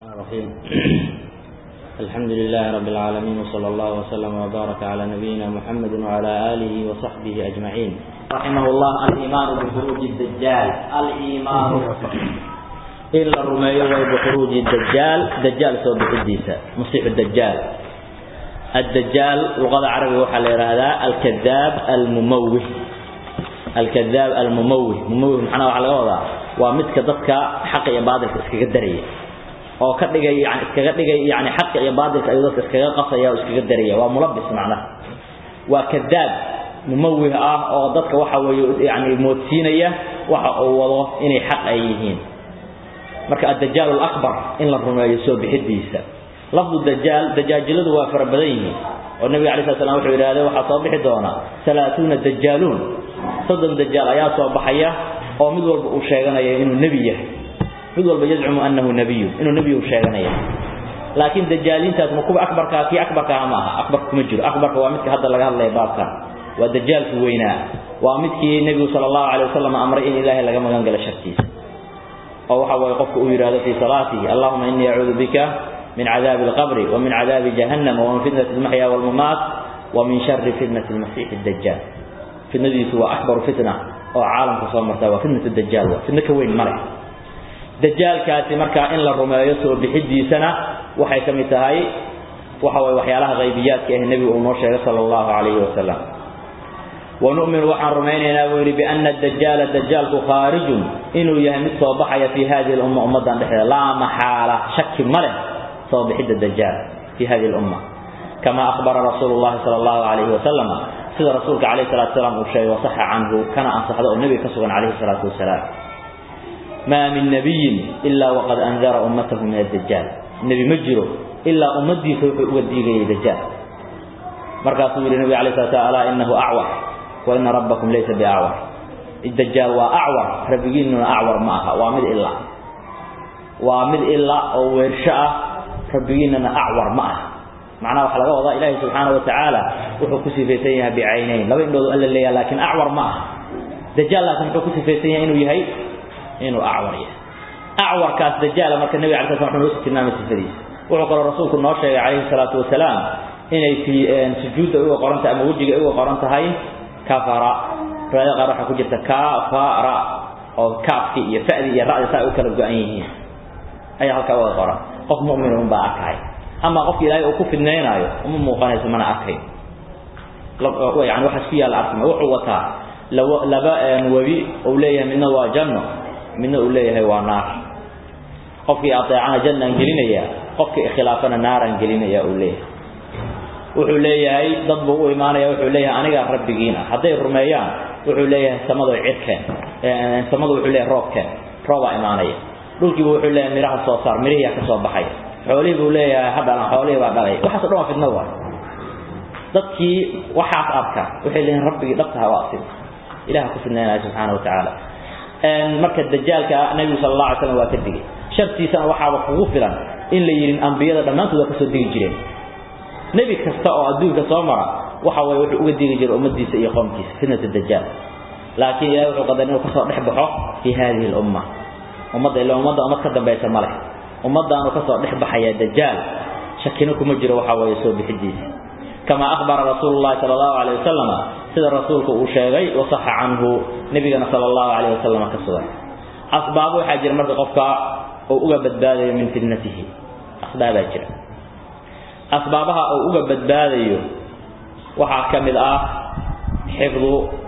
الرحيم الحمد لله رب العالمين وصلى الله وسلم وبارك على نبينا محمد وعلى آله وصحبه أجمعين رحمه الله الإيمان بخروج الدجال الإيمان إلا الرمي بخروج الدجال دجال سوى بحديثة مصيح الدجال الدجال لغة عربية وحل هذا الكذاب المموه الكذاب المموه مموه معناه وحل هذا ومتك ضدك حق يبادل اسكك دريه oo ka dhigay yani iskaga dhigay yani xaq iyo baadilka ayuu dadka iskaga qasaya oo iskaga daraya waa mulabis macnaha waa kadaab mumawih ah oo dadka waxa weeye yani moodsiinaya waxa uu wado inay xaq ay yihiin marka ad-dajaal al-akbar in la rumeeyo soo bixidiisa lafdu dajaal dajaajiladu waa fara badan yihiin oo nabiga calaih slat slam wuxuu yidhahday waxaa soo bixi doona salaatuuna dajaaluun soddon dajaal ayaa soo baxaya oo mid walba uu sheeganaya inuu nebi yahay mid walba yazcumu annahu nabiyu inuu nebiyu sheeganaya laakiin dajaalintaas ma kuwa akbarka kii akbarka ma aha akbarka kuma jiro akbarka waa midka hadda laga hadlaya baabkan waa dajaalku weynaa waa midkii nebigu sala allahu calay wasalam amray in ilaahay laga magan galo shartiisa oo waxa waye qofka uu yidhahdo fii salaatihi allahuma innii acuudu bika min cadaabi alqabri wa min cadaabi jahannam wa min fitnati almaxya walmamaat wa min shari fitnati almasiixi addajaal fitnadiisu waa akbaru fitna oo caalamka soo marta waa fitnatu dajaal waa fitno ka weyn male dajaalkaasi markaa in la rumeeyo soo bixidiisana waxay ka mid tahay waxa way waxyaalaha qaybiyaadka ah nabigu uu noo sheegay sala allahu calayhi wasalam wanu'minu waxaan rumaynaynaa buu yidhi biana dajaala dajaalku khaarijun inuu yahay mid soo baxaya fii hadihi lumma ummaddan dhexdeeda laa maxaala shaki ma leh soo bixidda dajaal fii hadihi lumma kama akhbara rasuulu llahi sala allahu calayhi wasalam sida rasuulka calayhi salatu wasalaam uu sheegay wasaxa canhu kana ansaxdo oo nebiga ka sugan calayhi salaatu wasalaam ما من نبي إلا وقد أنذر أمته من الدجال النبي مجره إلا أمتي سوف أوديه الدجال مركز سوري النبي عليه الصلاة والسلام إنه أعور وإن ربكم ليس بأعور الدجال وأعور ربيين أعور معها وامد إلا وامد إلا أو ورشاء ربيين أعور معها معناه وحلقة وضع إلهي سبحانه وتعالى وحكسي في سيها بعينين لو إنه ألا لي لكن أعور معها دجال لكن حكسي في سيها إنه يهي inuu acwar yahay acwarkaas dajaala marka nabiga calayi slam wuxuu tilmaamay sifadiisa wuxuu kaloo rasuulku noo sheegay calayhi salaatu wasalaam inay fi sujuudda uga qoran tahay ama wejiga uga qoran tahay kafara riwaayada qaar waxaa ku jirta kafara oo kaafki iyo fa'di iyo ra'di saa u kala go-an yihiin ayaa halkaa uga qoran qof mu'min un baa arkay ama qofka ilaahay uu ku fidnaynaayo uma muuqanayso mana arkay yani waxaas ku yaalla arkima wuxuu wataa laba webi uu leeyahay midna waa janno midna uu leeyahay waa naar qofkii adeecana jannaan gelinaya qofkii khilaafana naaraan gelinaya uu leeyahay wuxuu leeyahay dad buu u imaanaya wuxuu leeyahay anigaa rabbigiina hadday rumeeyaan wuxuu leeyahay samado cirkeen samadu wuxuu leeyahay roobkeen roobaa imaanaya dhulkiibu wuxuu leeyahay miraha soo saar mirihiyaa ka soo baxay xoolihii buu leeyahay hadhalan xoolihii baa dhalay waxaaso dhan waa fidno waay dadkii waxaas arka waxay leeyihin rabbigii dhabtaha waa sid ilaha ku fidnaynaya subxaana wa tacaala marka dajaalka nabigu sal allah alay slam waa ka digay shartiisana waxaaba kugu filan in la yidhin ambiyada dhammaantood waa kasoo digi jireen nebi kasta oo adduunka soo mara waxa waye wuxuu uga digi jiray ummadiisa iyo qoomkiisa fitnat dajaal laakiin ilahay wuxuu qadar inuu kasoo dhex baxo fii hadihi lumma ummadda ila ummadda ummad ka dambaysa ma leh ummaddaanu kasoo dhex baxaya dajaal shakina kuma jiro waxa weeye soo bixidiisa كما أخبر رسول الله صلى الله عليه وسلم سيد رسولك وشيغي وصح عنه نبينا صلى الله عليه وسلم كسوة أسبابه حاجر مرد قفك وأغا بدبادي من فتنته أسباب أجر أسبابها أو أغا بدبادي وحاكم الآخ حفظ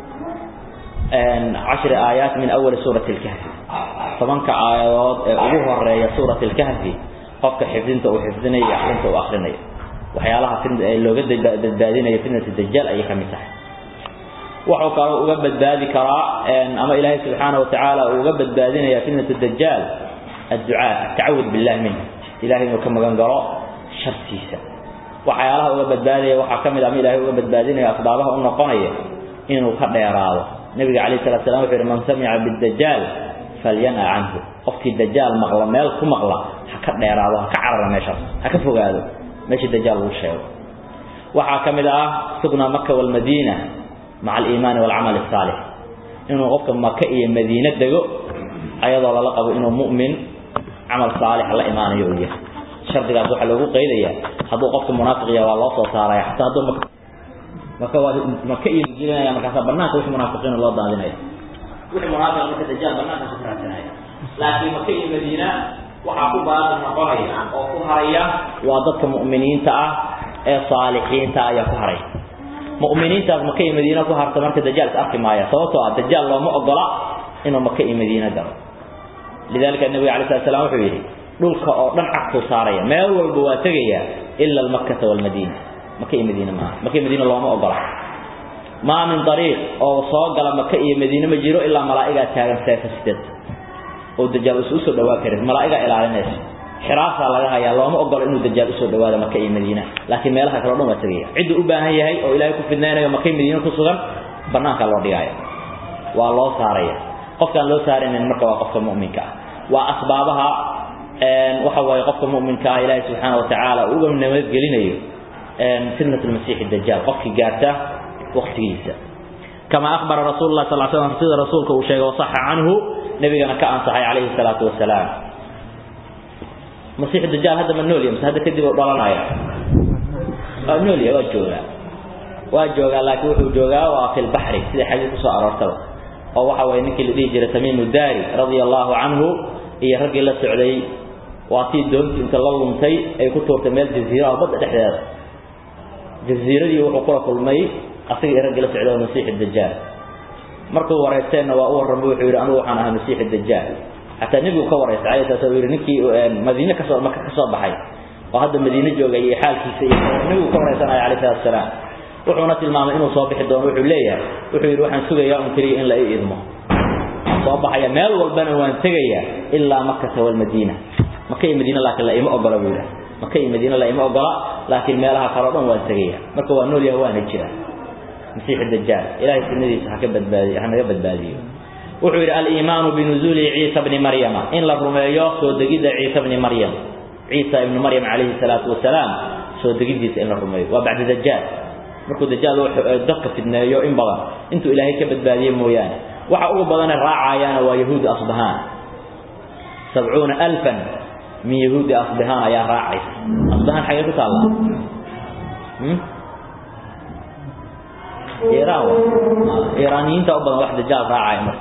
عشر آيات من أول سورة الكهف فمن كآيات أغوها الرأي سورة الكهف قفك حفظنت وحفظني أحسنت وأخرني waxyaalaha looga badbaadinayo fitnat dajaal ayay ka mid tahay wuxuu kaloo uga badbaadi karaa ama ilaahay subxaana watacaala uu uga badbaadinaya fitnat dajaal adducaa atacawud billahi minh ilahay inuu ka magan galo shartiisa waxyaalaha uga badbaadaya waxaa ka mid ama ilahay uga badbaadinaya asbaabaha u noqonaya inuu ka dheeraado nabiga calayh salatu salam wuxuu yihi man samica bidajaal falyana canhu qofkii dajaal maqla meel ku maqla ha ka dheeraado ha ka carara meeshaas ha ka fogaado ماشي الدجال وشيء وحا كمدا سكنا مكة والمدينة مع الإيمان والعمل الصالح إنه غفك مكة إيه مدينة دقو أيضا لقب إنه مؤمن عمل صالح الله إيمان يوليه shardigaas waxaa loogu qeydaya hadduu qofku munaafiq yahay waa loo soo saaraya xataa hadduu maka waa maka iyo madiinaya markaasa banaanka wixii munaafiqiina loo daadinaya wixii munaafiq marka dajaal banaanka ku raadsanaya laakiin maka iyo madiina waxaa ku baaqi noqonaya oo ku haraya waa dadka mu'miniinta ah ee saalixiinta ayaa ku haray mu'miniintaas maka iyo madiina ku harta marka dajaal is arki maaya sababtoo ah dajaal looma ogola inuu maka iyo madiina galo lidalika nabiga alay slat slam wuxuu yidhi dhulka oo dhan cagtuu saaraya meel walba waa tegaya ila almakkata walmadiina maka iyo madiina maaha maka iyo madiina looma ogola maa min ariiq oo soo gala maka iyo madiine ma jiro ilaa malaa'igaa taagan seefa sideed oo dajaal is usoo dhawaa karin malaa'igaa ilaalinaysa xiraasaa laga hayaa looma ogolo inuu dajaal usoo dhawaado maka iyo madiina laakiin meelaha kale o dhan waa tegaya cidduu u baahan yahay oo ilaahay ku fidnaynayo maka iyo madiina ku sugan banaankaa loo dhigaya waa loo saaraya qofkaan loo saaraynin marka waa qofka mu'minka ah waa asbaabaha waxa waaye qofka mu'minka ah ilaahay subxaana watacaala uga nabadgelinayo fitnat lmasiixi dajaal qofkii gaarta waqtigiisa kama akhbara rasuulu lah sal slam sida rasuulka uu sheegay wasaxa canhu nabigana ka ansaxay calayhi salaatu wasalaam masiixu dajaal hadda ma noolya mise hadda kadib u dhalanaya waa noolya waa joogaa waa joogaa laakiin wuxuu joogaa waa fi lbaxri sida xadiis kusoo aroortaba oo waxa waye ninkii la dhihi jiray tamiimu daari radia allahu canhu iyo raggii la socday waa tii doontii inta la luntay ay ku tuurtay meel jaziira oo badda dhexdeeda jaziiradii wuxuu kula kulmay asaga iyo raggii la socday oo masiixi dajaal markuu wareysteenna waa u warramay wuxuu yidhi anigu waxaan ahaa masiixi dajaal xataa nebigu ka wareystay alayhi salatu yidhi ninkii madiine kasoo maka ka soo baxay oo hadda madiine joogay iyo xaalkiisa iyo nebigu ka wareysanaya alayhi salatu wasalaam wuxuuna tilmaamay inuu soo bixi doono wuxuu leeyahay wuxuu yidhi waxaan sugayaa un keliya in la ii idmo waan soo baxaya meel walbana waan tegayaa ilaa makata walmadiina maka iyo madiina laakiin la ima ogola buu yidhaha maka iyo madiina la ima ogola laakiin meelaha kale o dhan waan tegaya marka waa nool yahay waana jira masiix dajaal ilahay sinadiisa haka badbaadiy hanaga badbaadiyo wuxuu yidhi aliimaanu binuzuuli ciisa bni maryama in la rumeeyo soo degidda ciisa bni maryam ciisa ibni maryam calayhi salaatu wasalaam soo degiddiisa in la rumeeyo waa bacda dajaal markuu dajaal dadka fidneeyo in badan intuu ilaahay ka badbaadiye mooyaane waxa ugu badane raacayaana waa yahuudi asbahaan sabcuuna alfan min yahuudi asbahaan ayaa raacaysa asbahaan xagee ku taalla iiraan iiraaniyiinta u badan wax dajaal raacaya marka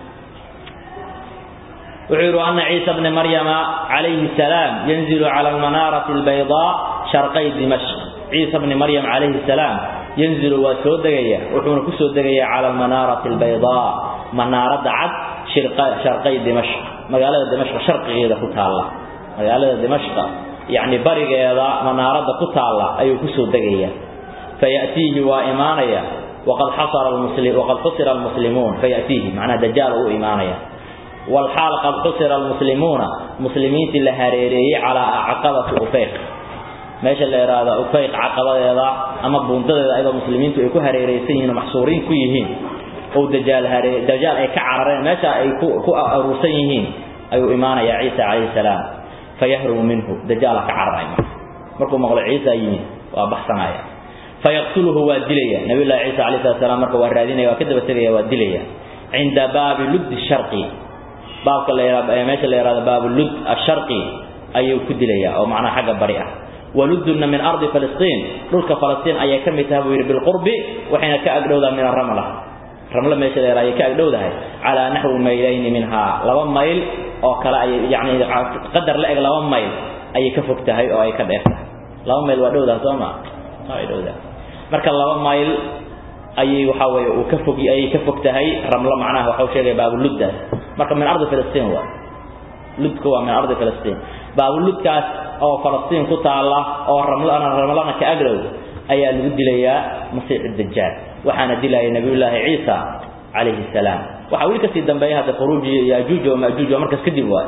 wuxuu yidhi ana ciisa bni maryama calayhi salaam yanzilu cala almanaarati albaydaa sharqay dimashq ciisa bni maryam calayhi salaam yanzilu waa soo degaya wuxuuna ku soo degayaa cala almanaarati albaydaa manaaradda cad sharqay dimashq magaalada dimashq sharqigeeda ku taalla magaalada dimashqa yacni barigeeda manaaradda ku taalla ayuu ku soo degaya faya'tiihi waa imaanaya waqad xasara almuslim waqad xusira almuslimuun faya'tiihi macnaha dajaal uu imaanaya walxaal qad xusira almuslimuuna muslimiintii la hareereeyey calaa caqabati ufeyq meesha la yidhaahda ufeyq caqabadeeda ama buundadeeda ayadoo muslimiintu ay ku hareereysan yihiin oo maxsuuriin ku yihiin oo dajaal haree dajaal ay ka carareen meesha ay ku ku aruursan yihiin ayuu imaanayaa ciisa calayhi salaam fayahrumu minhu dajaala ka cararay marka markuu maqlo ciisa yimid waa baxsanaya fayaqtuluhu waa dilaya nabiyullahi ciisa calayhi salatu salaam marka waa raadinaya waa ka daba tegaya waa dilaya cinda baabi luddi sharqi baabka la yidhahdo meesha la yidhahdo baabu lud asharqi ayuu ku dilaya oo macnaha xagga bari ah waluduna min ardi falastiin dhulka falastiin ayay ka mid tahay buu yidhi bilqurbi waxayna ka agdhowdaha min aramla ramle meesha la yidhahdo ayay ka agdhowdahay calaa naxwi maylayni minhaa laba mayl oo kale ayay yacni qadar la eg laba mayl ayay ka fog tahay oo ay ka dheer tahay laba mayl waa dhowdaha soo ma ay dhowdaha marka laba mayl ayay waxa weeye uu ka fog ayay ka fog tahay ramlo macnaha waxau sheegaya baabuluddaas marka min ardi filistiin waa ludka waa min ardi filistiin baabuludkaas oo falastiin ku taalla oo ramlana ramlana ka agdhow ayaa lagu dilayaa masiixu dajaal waxaana dilaya nabiyullaahi ciisa calayhi salaam waxaa weli kasii dambeeya hadda khuruuji yajuuj wa majuuj waa markaas kadib waay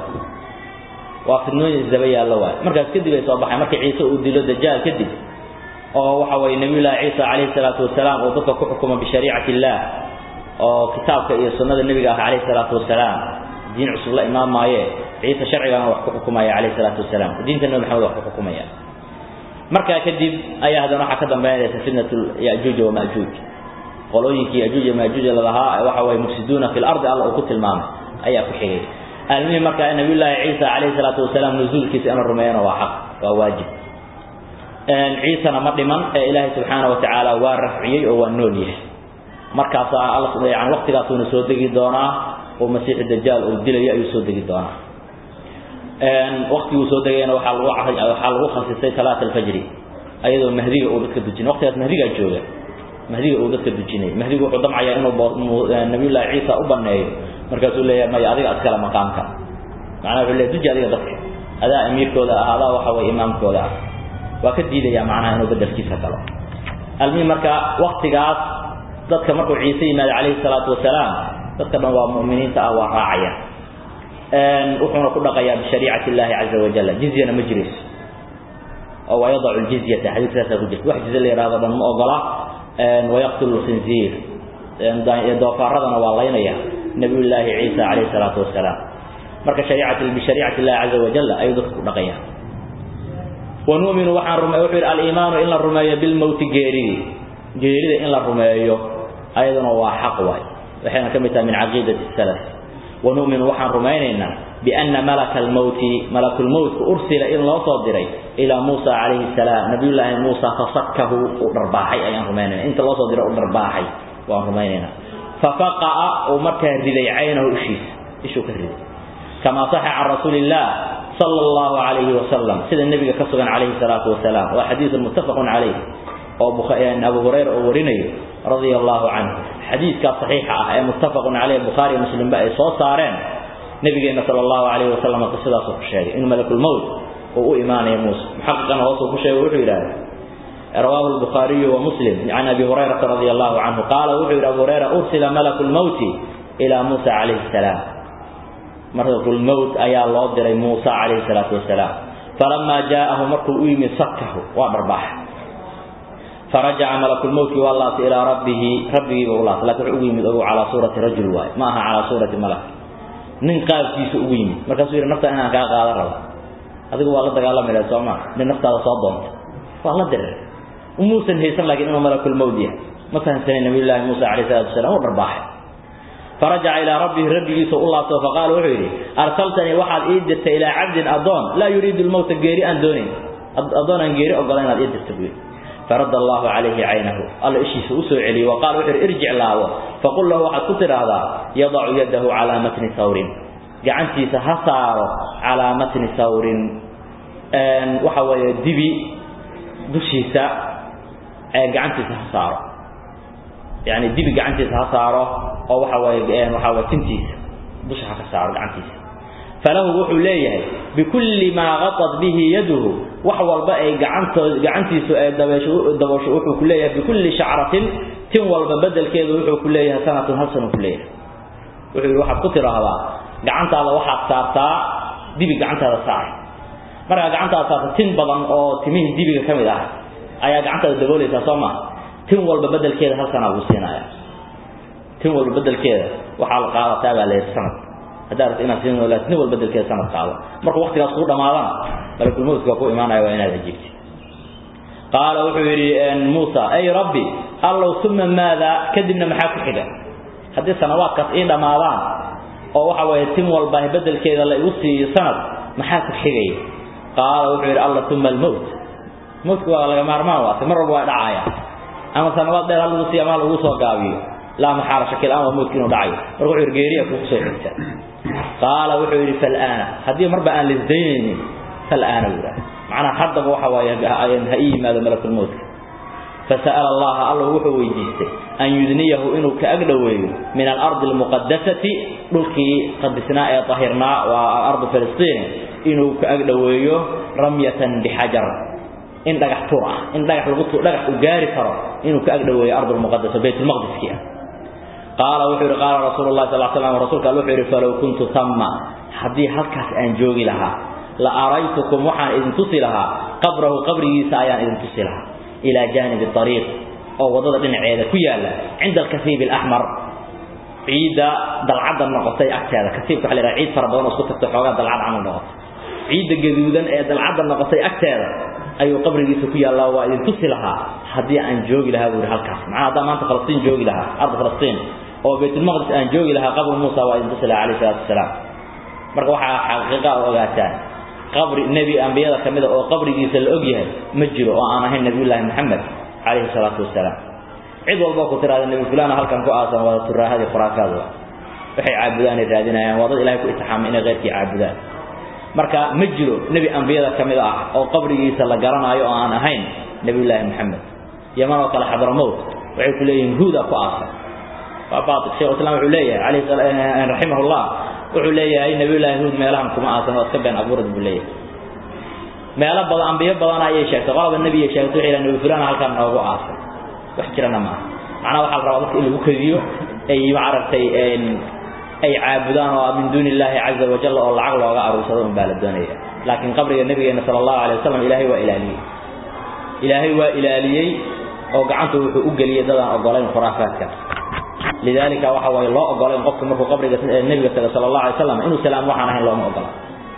waa fidnooyin isdaba yaallo waay markaas kadib ay soo baxay markii ciise uu dilo dajaal kadib oo waxa weeye nabiyullaahi ciisa calayhi salaatu wasalaam uu dadka ku xukumo bishariicati illaah oo kitaabka iyo sunnada nebiga ah calayhi salaatu wasalaam diin cusub la imaan maaye ciise sharcigana wax ku xukumaya calayhi salaatu wasalaam diinta nabi maxamed wax ku xukumaya markaa kadib ayaa haddana waxaa ka dambeynaysa fitnatu yajuuj wa majuuj qolooyinkii yajuuj iyo majuuj lalahaa waxa waye mufsiduuna fi lardi alla uu ku tilmaamay ayaa ku xigay almihim marka nabiyullaahi ciisa calayhi salaatu wasalaam nuzuulkiisa in la rumeeyana waa xaq waa waajib ciisana ma dhiman ee ilaahay subxaana wa tacaala waa rafciyey oo waa nool yahay markaasaa alla yani waqtigaasuuna soo degi doonaa oo masiixu dajaal uu dilayo ayuu soo degi doonaa waqtiguu soo degayna waxaa lagu waxaa lagu khasisay salaat alfajri ayadoo mahdiga uu dadka dujinay waqtigaas mahdigaa jooga mahdiga uu dadka dujinay mahdigu wuxuu damcayaa inuu nabiyullaahi ciisa u baneeyo markaasuu leeyahay maya adiga iskale maqaamka macnaha wuxuu leeyahay duji adiga dadka adaa amiirkooda ah adaa waxa weye imaamkooda ah waa ka diidaya macnaha inuu bedelkiisa galo almihim marka waqtigaas dadka markuu ciise yimaado calayhi salaatu wasalaam dadka dhan waa mu'miniinta ah waa raacaya wuxuuna ku dhaqayaa bishariicati illaahi caza wajalla jizyana ma jirayso oo wayadacu ljizyata xadiiskaasaa ku jirta wax jizye la yihahdo dhan ma ogola wayaqtulu lkhinziir doofaaradana waa laynaya nabiyullaahi ciisa calayhi salaatu wasalaam marka shariicati bishariicati illahi caza wajalla ayuu dadka ku dhaqayaan wanu'minu waxaan rume wuxuu yidhi aliimaanu in la rumeeyo bilmowti geeridii geerida in la rumeeyo ayaduna waa xaq waay waxayna ka mid tahay min caqiidati salaf wanu'minu waxaan rumaynaynaa bianna malaka almowti malakulmowtka ursila in loo soo diray ilaa muusa calayhi salaam nabiyullaahi muusa fasakahu uu dharbaaxay ayaan rumaynayna inta loo soo diray u dharbaaxay waan rumaynaynaa fafaqa'a uu markaa riday caynahu ishiisa ishuu ka riday kamaa saxa can rasuuli illah sala allahu calayhi wasalam sida nebiga ka sugan calayhi salaatu wasalaam waa xadiidun muttafaqun calayh oo abu hurayra oo warinayo radia allahu canhu xadiidkaas saxiixa ah ee muttafaqun caleyh bukhaariyo muslimba ay soo saareen nabigeena sala allahu calayhi wasalam qisadaasuu ku sheegay inuu malakulmowt uu u imaanayo muuse muxaqiqana hoosuu ku sheegay wuxuu yidhahda rawaahu lbukhaariyu wa muslim can abi hurayrata radia allahu canhu qaala wuxuu yidhi abu hurayra ursila malaku lmowti ilaa muusa calayhi salaam malakulmowt ayaa loo diray muusa calayhi salaatu wasalaam falamaa jaa'ahu markuu u yimid sakahu waa dharbaaxa farajaca malakulmowtki waa laabtay ilaa rabbihi rabbigiiba u laabtay lakin wuxuu ugu yimid ogow calaa suurati rajul waaye ma aha calaa suurati malak nin qaabkiisa ugu yimid markaasuu yidhi naftaan inaan kaa qaadan rabo adigu waa la dagaalami lahay soo maa nin naftaada soo doonta waa la diray umuusan haysan laakiin inuu malakulmowt yahay ma fahamsanay nabiyullaahi muusa calayh salatu wasalaam u dharbaaxay farajaca ilaa rabbihi rabbigiisa u laabtay faqaala wuxuu yidhi arsaltanii waxaad ii dirtay ilaa cabdin addoon laa yuriidu lmowta geeri aan doonayn addoon aan geeri ogola inaad ii dirta buu yidhi فرد الله عليه عينه الله إشي سوسو علي وقال وحر ارجع لاو فقل له وحد كتر هذا يضع يده على متن ثور جعنتي سهصار على متن ثور وحوى دبي دشيسا جعنتي سهصار يعني دبي جعنتي سهصار أو وحوى وحوى تنتيس دش هصار جعنتي فله وحو ليه بكل ما غطت به يده وحول بقى جعنته جعنتي سؤال دبش دبش وحو كليه بكل شعرة تنول بدل كذا وحو كليه سنة هل سنة كليه وحو واحد كتر هذا جعنت هذا واحد صارتا دبي جعنت هذا صار مرة جعنت هذا صارتا تن بدن أو تميه دبي كم ده أيا جعنت هذا دبولي تصمع تنول بدل كذا هل سنة وسنة تنول بدل كذا وحال قارة تابع للسنة hadaad inaad siin walaad nin walba dalkeeda sanad qaado marka waqtigaas ku dhamaadana malakul mawt ku imaanaya waa inaad ajibti qaala wuxuu yiri muusa ay rabbi allow thumma maada kadibna maxaa ku xiga haddii sanawaadkaas ii dhamaadaan oo waxa weeye tin walba bedelkeeda la igu siiyo sanad maxaa ku xigay qaala wuxuu yiri allah thumma almawt mawtku waa laga maarmaan waa mar walba waa dhacaya ama sanawaad dheer lagu siiyo ama lagu soo gaabiyo لا محال شكل أمر ممكن ودعي مرقوا عرقيرية كوكسو عرسا قال وحوري فالآن هذه مربع آن للزين فالآن ورا معنا حد بوحا ينهئي ماذا ملك الموت فسأل الله الله وحو ويجيسته أن يدنيه إنه كأقلوي من الأرض المقدسة لكي قدسنا طهرنا وأرض فلسطين إنه كأقلوي رمية بحجر إن دقح ترى إن دقح لغطو دقح وقاري ترى إنه كأقلوي أرض المقدسة بيت المقدس كيها قال وحير قال رسول الله صلى الله عليه وسلم رسولك وحير فلو كنت ثم حدي هلكاس ان جوغي لها لا اريتكم وحان اذن تصلها قبره قبره سايان اذن تصلها الى جانب الطريق او وضد دنعيده كيالا عند الكثيب الاحمر عيدا دلعد النقطي اكتاده كثيب كحل عيد فربون اسكو تفتح xogaa دلعد عمل نقط عيد gaduudan ee dalcad noqotay agteeda ayuu qabrigiisa ku yaala waa idin tusi lahaa hadii aan joogi lahaa buur halkaas macna maanta Falastiin joogi lahaa arda Falastiin oo Baytul Maqdis aan joogi lahaa qabr Muusa waa idin tusi lahaa alayhi salaatu wasalaam marka waxaa xaqiiqa ogaataan qabri nebi ambiyada ka mida oo qabrigiisa la og yahay ma jiro oo aan ahayn nabiyullaahi maxamed calayhi salaatu wasalaam cid walba ku tiraada nebi fulaan halkan ku aasan waa turaahadii khuraafaadu waxay caabudaan ay raadinayaan waa dad ilaahay ku itixaamay inay keyrkii caabudaan marka ma jiro nebi ambiyada ka mid ah oo qabrigiisa la garanaayo oo aan ahayn nabiyullaahi maxamed yaman oo kale xadramowt waxay ku leeyihiin huuda ku aasan waa baatil sheekh islam wuxuu leeyahay calayhi raximahullah wuxuu leeyahay nabiyullaahi huud meelahan kuma aasan waa iska been abuurad buu leeyahay meelo badan ambiyo badan ayay sheegtay qolaba nebi ay sheegtay waxay nabi fulaan halkan noogu aasan wax jirana maaha macnaha waxaa la rabaa dadka in lagu kadiyo ay macaragtay ay caabudaan oo min duuni illaahi caza wajal oo lacag looga aruursado un baa la doonaya laakiin qabriga nabigeena sala allahu alay wasalam ilaahay waa ilaaliyey ilaahay waa ilaaliyey oo gacanta wuxuu u geliyey dadaan ogolayn khuraafaadka lidaalika waxa waaye loo ogolayn qofka markuu qabriga nebiga taga sala allahu alay wasalam inuu salaam waxaan ahayn looma ogola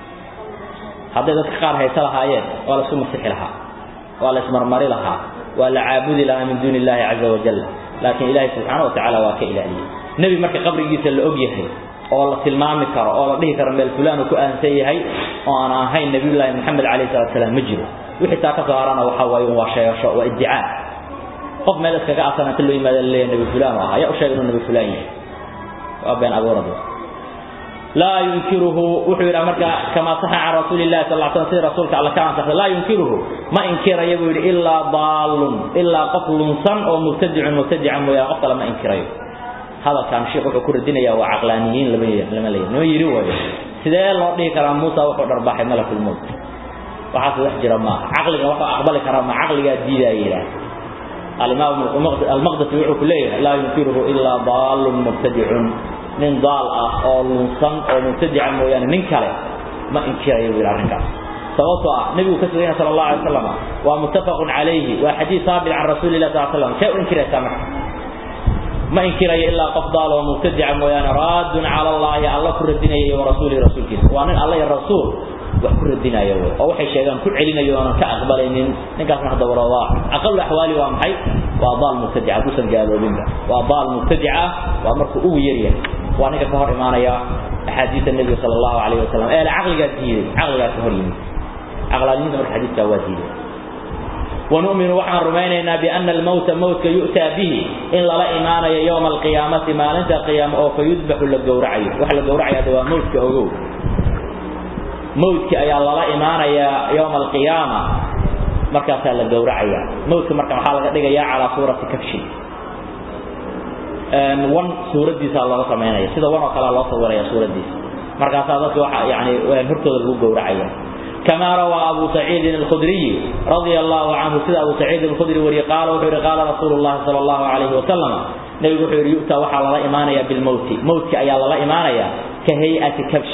hadday dadka qaar haysa lahaayeen waa la isku masixi lahaa waa la ismarmari lahaa waa la caabudi lahaa min duuni illaahi caza wajal laakiin ilaahay subxaana wa tacaala waa ka ilaaliyey nebi marka qabrigiisa la og yahay oo la tilmaami karo oo la dhihi karo meel fulaan uu ku aansan yahay oo aan ahayn nabiyullaahi maxamed calayhi salatu salaam ma jiro wixii taa ka soo harana waxaa waaye waa sheegasho waa iddicaa qof meel iskaga aasan inta loo yimaada laleeyahay nabi fulaan oo ah ayaa u sheegay inuu nabi fulaan yahay waa been abuuradu laa yunkiruhu wuxuu yidhaha marka kamaa saxa can rasuuli illahi sal ll slam sida rasuulka alla ka ansaxday laa yunkiruhu ma inkirayo buu yidhi ilaa daallun ilaa qof lunsan oo mubtadicun mubtadica mooyaane qof kale ma inkirayo hadalkan sheekh wuxuu ku radinayaa waa caqlaaniyiin lama lama leeyahay nima yidhi waayo sidee loo dhihi karaa muusa wuxuu dharbaaxay malakul mowt waxaas wax jira maaha caqliga wuxuu aqbali karaa ma caqligaa diidaya yidhaah alimaam almaqdasi wuxuu ku leeyahay laa yunkiruhu ilaa daallun mubtadicun nin daal ah oo lunsan oo mubtadica mooyaane nin kale ma inkirayo buu yidhi arrinkaas sababtoo ah nebigu ka suganya sala allahu alay wasalam waa muttafaqun calayhi waa xadiis saabit can rasuuli illah sal slam see u inkiraysaa marka ma inkirayo ilaa qof daal oo mubtadica mooyaane raadun cala allahi alla ku radinaya iyo warasuulihi rasuulkiisa waa nin alla iyo rasuul wax ku radinaya wey oo waxay sheegaan ku celinayo oonan ka aqbalaynin ninkaasna hadda waladaa aqalu axwaali waa maxay waa daal mubtadica hadduusan gaaloobinba waa daal mubtadica waa markuu ugu yaryahay waa ninka ka hor imaanaya axaadiista nebiga sala allahu calayhi wasalam ee caqligaa diiday caqligaa ka hor yimid caqlaaniinta marka xadiiskaa waa diiday ونؤمن وحن رمينا بأن الموت موت يؤتى به إن لا إيمان يوم القيامة ما لنت قيام أو فيذبح للجورعي وحل الجورعي هذا موت كأوجو موت كأي الله لا إيمان يوم القيامة مركز للجورعي موت مركز حالة دقيقة على صورة كفشي wan suuradiisa laga sameynaya sida wan oo kale loo sawiraya suuradiisa markaas dadku waxa yaani hortooda lagu gowracaya كما روى أبو سعيد الخدري رضي الله عنه سيد أبو سعيد الخدري وري قال وحر قال رسول الله صلى الله عليه وسلم نبي وحر يؤتى وحى الله إيمانيا بالموت موت أيا الله إيمانيا كهيئة كبش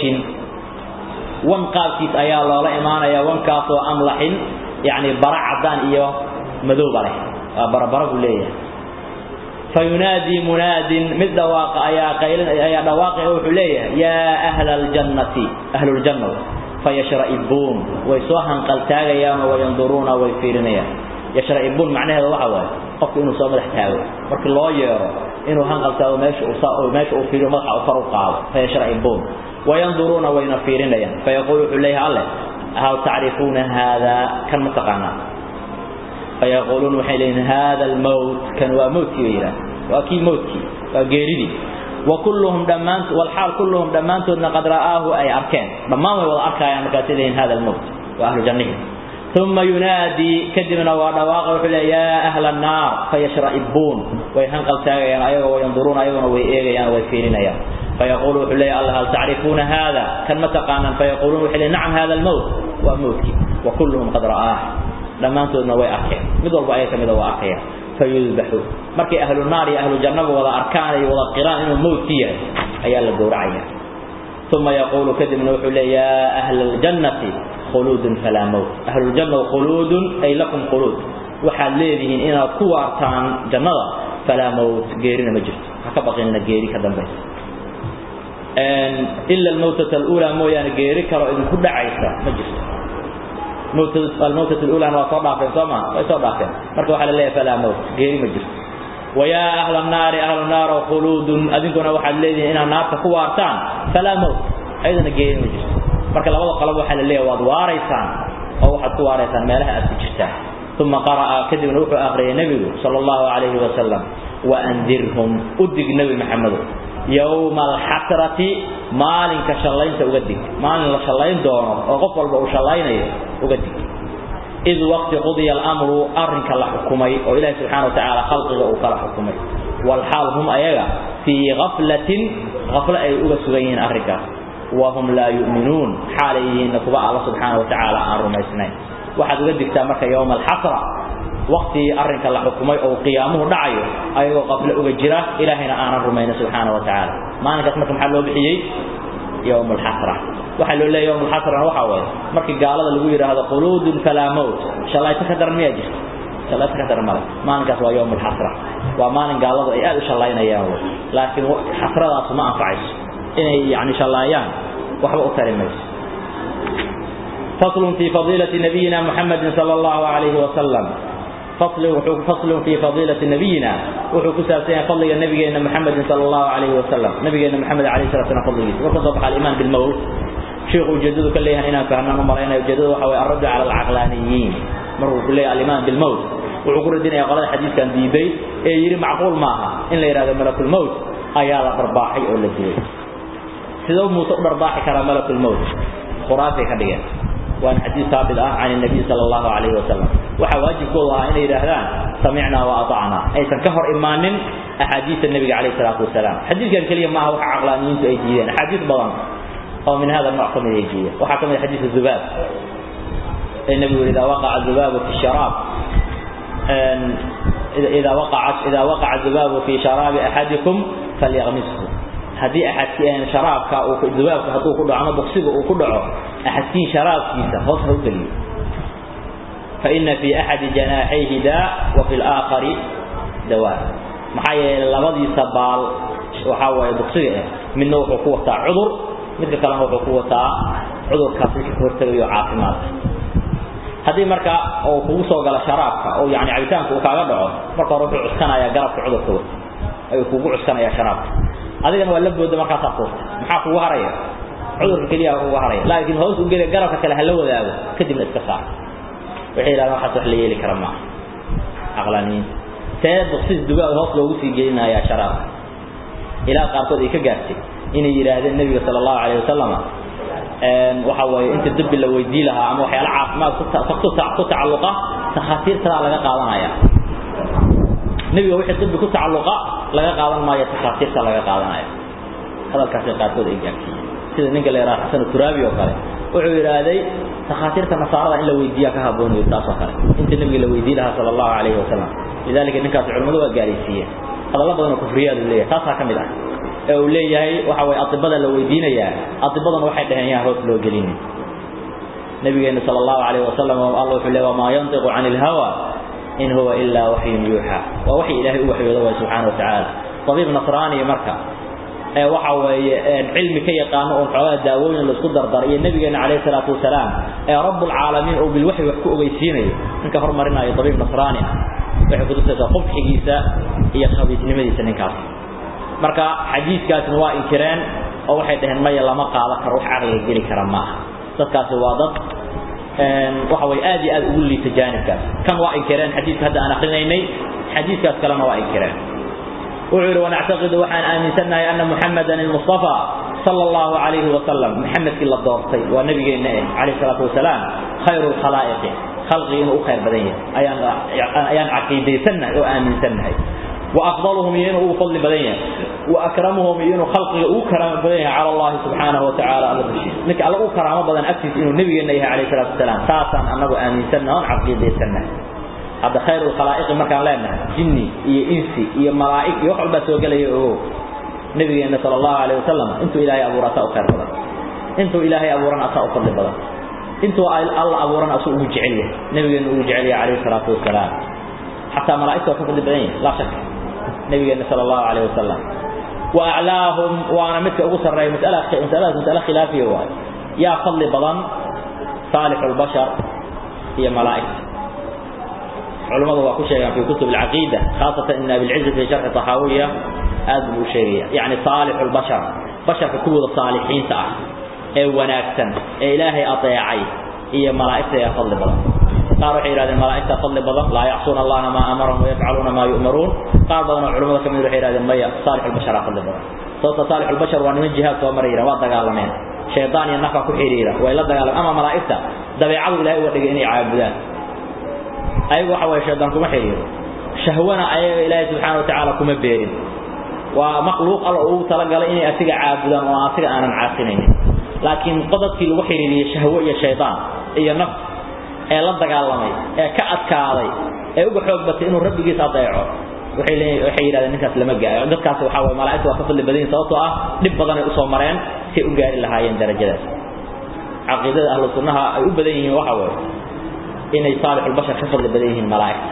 وانقابتيس أيا الله إيمانيا وانقاصوا أملح يعني برع عدان إياه مذوب عليه بربره ليه فينادي مناد من دواق أيا قيل أيا دواق وحليه يا أهل الجنة أهل الجنة فيشرئبون ويسوهن قلتاغيان وينظرون ويفيرنيان يشرئبون معناه هذا waxa way qofku inuu soo madax taago markii loo yeero inuu hanqal taago meesha uu soo meesha uu fiiro madaxa uu far u qaado fayashra'ibun وينظرون وينفيرنيان فيقول إليه الله هل تعرفون هذا كان متقنا فيقولون وحيلين هذا الموت كان وموت يرى وأكيد موتي وغيري وكلهم دمانت والحال كلهم دمانت قد رآه أي أركان ضمان ولا أركان مكاتلين هذا الموت وأهل الجنة ثم ينادي كدمنا ودواق وحلا يا أهل النار فيشرئبون ويهنقل تاغيان أيضا وينظرون أيضا ويئيغيان ويفيرين فيقول وحلا الله هل تعرفون هذا كان متقانا فيقولون وحلا نعم هذا الموت وموتي وكلهم قد رآه دمانت وي أركان مدول بأيك مدول أركان فيذبحوا markay ahlu naar iyo ahlu jannada wada arkaan ay wada qiraan inuu mawt yahay ayaa la gowracaya thumma yaqulu kadibna wuxuu leeyahay ahlu aljannati khuludun fala mawt ahlu aljannati khuludun ay lakum khulud waxa leedihiin inaad ku waartaan jannada fala mawt geerina ma jirto haka baqina geeri ka dambaysa ان الا الموتة الاولى mooyaan geeri karo idin ku dhacaysa ma jirto موت الموتة الأولى أنا وصل ضعفين سما ويصل ضعفين مركب على الله فلا موت غير مجلس ويا أهل النار أهل النار خلود أذنكم واحد الذي إن النار تقوارتان فلا موت ayadana geeri ma jirto marka labada qolob waxaa la leeyahay waad waaraysaan oo waxaad ku waaraysaan meelaha aad ku jirtaan uma qara'a kadibna wuxuu akhriyay nebigu sala allahu calayhi wasalam waandirhum u dig nebi maxamedo yowma alxasrati maalinka shallaynta uga dig maalin la shallayn doono oo qof walba uu shallaynayo uga dig id waqti qudiya alamru arrinka la xukumay oo ilaahi subxana watacaala khalqiga uu kala xukumay walxaal hum ayaga fii gaflatin gaflo ay uga sugan yihiin arrinkaas wahum laa yu'minuun xaalay yihiinna kuwa alla subxaana watacaala aan rumaysnayn waxaad uga digtaa marka yowma alxasra waqtigii arrinka la xukumay oo qiyaamuhu dhacayo ayagoo qaflo uga jira ilaahayna aanan rumaynin subxaana watacaala maalinkaas marka maxaa loo bixiyey yowm alxasra waxaa loo leeyahy yowm alxasrana waxaa waaye markii gaalada lagu yidhaahdo quluudun falaa mowt shallayto ka daran miyaa jirta shallayto ka daran male maalinkaas waa yowm alxasra waa maalin gaaladu ay aad u shallaynayaan wey laakiin xasradaasu ma anfacayso inay yani shallaayaan waxba u tari mayso فصل في فضيلة نبينا محمد صلى الله عليه وسلم فصل فصل في فضيلة نبينا وحو كسابتين فضل النبي محمد صلى الله عليه وسلم نبينا محمد عليه الصلاة والسلام فضله وتصبح الإيمان بالموت شيخ وجدده كليها هنا فهمنا مرينا وجدده وحوى الرد على العقلانيين مروا كليها الإيمان بالموت وعقول الدين يقول الحديث كان ديبي يري معقول معها إن لا يراد ملك الموت أيالا ضرباحي ولا ديبي سيدو موسى ضرباحي كان ملك الموت خرافي كديا وان حديث ثابت عن النبي صلى الله عليه وسلم waxa waajib ku ah inay yiraahdaan sami'na wa ata'na aysan ka hor imaanin ahadiith nabiga kaleey salaatu wasalaam hadithkan kaliya ma aha waxa aqlaaniintu ay diideen hadith badan oo min hada nooc kamid ay diideen waxa kamid hadith zubab ay nabigu ida waqa'a zubabu fi sharab an إذا وقعت إذا وقع الذباب في شراب أحدكم فليغمسه haddii axadkii sharaabka uu dubaabka hadduu ku dhaco ama boqsiga uu ku dhaco axadkii sharaabkiisa hoos ha u geliyo fa inna fii axadi janaaxayhi daa wa fi laakhari dawaa maxaa yeelay labadiisa baal waxaa waaye boqsiga ah midna wuxuu ku wataa cudur midka kalena wuxuu ku wataa cudurkaas wixii ka hortegayo caafimaadka haddii marka uu kugu soo galo sharaabka oo yani cabitaanka uu kaaga dhaco marka hore wuxuu cuskanayaa garabka cudurka wata ayuu kugu cuskanayaa sharaabka adigana waa la booda markaas afuurta maxaa kugu haraya cudurka kaliya kugu haraya laakiin hoos u geliya garabka kale hala wadaago kadibna iska saar waxay yidhahdaan waxaas wax la yeeli kara maaha aqlaaniyiin see buksis dubaad hoos loogu sii gelinayaa sharaabka ilaa qaarkood ay ka gaartay inay yidhaahdeen nebiga sala allahu calayhi wasalam waxa waaye inta dabbi la weydii lahaa ama waxyaala caafimaad ku tacalluqa takhaatiirtadaa laga qaadanaya nebiga wixii dabbi ku tacalluqa laga qaadan maayo takhaatiirta laga qaadanaya hadalkaasi qaarkood ay gaarsiiyeen sida ninka la yidhaha xasan turaabi oo kale wuxuu yidhaahday takhaatiirta nasaarada in la weydiiyaa ka haboonayo taas oo kale inta nebiga la weydii lahaa sala allahu calayhi wasalam lidalika ninkaasi culimmadu waa gaaraysiiyeen hadallo badan oo kufriyaad uu leeyahay taasaa ka mid ah ee uu leeyahay waxa waye adibada la weydiinayaa adibadana waxay dhaheen yaa hoos loo gelinin nabigeena sala allahu calayhi wasalam alla wuxuu leeyahay wamaa yantiqu cani ilhawa in huwa ilaa waxyun yuuxa waa waxay ilaahay u waxyooda waay subxaana watacaala tabiib nasraaniya marka ee waxa weeye cilmi ka yaqaano oo xoogaa daawooyin laisku dardar iyo nabigeena calayhi salaatu wasalaam ee rabbulcaalamiin oo bilwaxyi wax ku ogeysiinayo ninka hormarinayo tabiib nasraani ah waxay kutusaysaa qubxigiisa iyo khabiisnimadiisa ninkaas marka xadiiskaasna waa inkireen oo waxay dhaheen maya lama qaadan karo wax caqliga geli kara ma aha dadkaasi waa dad waxa way aad iyo aad ugu liita jaanibkaas kan waa inkireen xadiiska hadda aan akrinaynay xadiiskaas kalena waa inkireen wuxuu yidhi wanactaqidu waxaan aaminsannahay ana muxamadan ilmustafa sala allahu calayhi wasalam maxamedkii la doortay waa nabigeenna eh calayhi salaatu wasalaam khayru lkhalaa'iqi khalqigi inuu u khayr badan yahay ayaan ayaan caqiidaysannahay oo aaminsannahay وأفضلهم ينو فضل بدنيا وأكرمهم ينو خلقه أو كرام بدنيا على الله سبحانه وتعالى على بشيء لك الله أو كرام بدن أكتس إنه نبي إنه عليه الصلاة والسلام ساسا أنه آمين سنة عقيدة سنة هذا خير الخلائق مكان لنا جني إيه إنسي إيه ملائك يقعد بس وقال يهو نبي إنه صلى الله عليه وسلم أنتوا إلهي أبو رساء خير بدن أنتوا إلهي أبو رنا أساء فضل بدن أنتوا الله أبو رنا أسوء وجعليه نبي إنه وجعليه عليه الصلاة والسلام حتى ملائكته فضل بدنيا لا شك نبينا صلى الله عليه وسلم وأعلاهم وأنا مثل أبو سرية مسألة مسألة مسألة خلافية واحد يا فضل بضن صالح البشر هي ملائكة علماء وكل شيء في كتب العقيدة خاصة إن بالعزة في شرح طحاوية أذب شيء يعني صالح البشر بشر في كتب الصالحين ساعة ee wanaagsan ee ilaahay adeecay iyo malaa'igta ee fadli badan qaar waxay yidhahdeen malaa'igta fadli badan laa yacsuuna allaha maa amarahum wayafcaluuna maa yu'maruun qaar badan oo culimmada ka mid waxay yidhahdeen maya saalixulbashara fadli badan sababta saalixulbashar waa niman jihaad soo marayra waa dagaalameen shaydaan iyo nafka ku xiriira way la dagaalameen ama malaa'igta dabeecadu ilahay uga dhigay inay caabudaan ayagu waxa waye shaydaan kuma xiriiro shahwana ayaga ilaahay subxaana watacaala kuma beerin waa makhluuq alla ugu talagalay inay asiga caabudaan oo asiga aanan caasinaynin laakiin qodadkii lagu xiriiriyey shahwo iyo shaydaan iyo nafs ee la dagaalamay ee ka adkaaday ee uga xoog batay inuu rabbigiis adeeco waxay leeyihiin waxay yidhahdeen ninkaas lama gaaro dadkaas waxa waye malaa'igta waa ka fadli badan yihin sababtoo ah dhib badan ay usoo mareen si ay u gaari lahaayeen darajadaas caqiidada ahlu sunnaha ay u badan yihiin waxa waye inay saalixulbashar ka fadli badan yihiin malaa'igta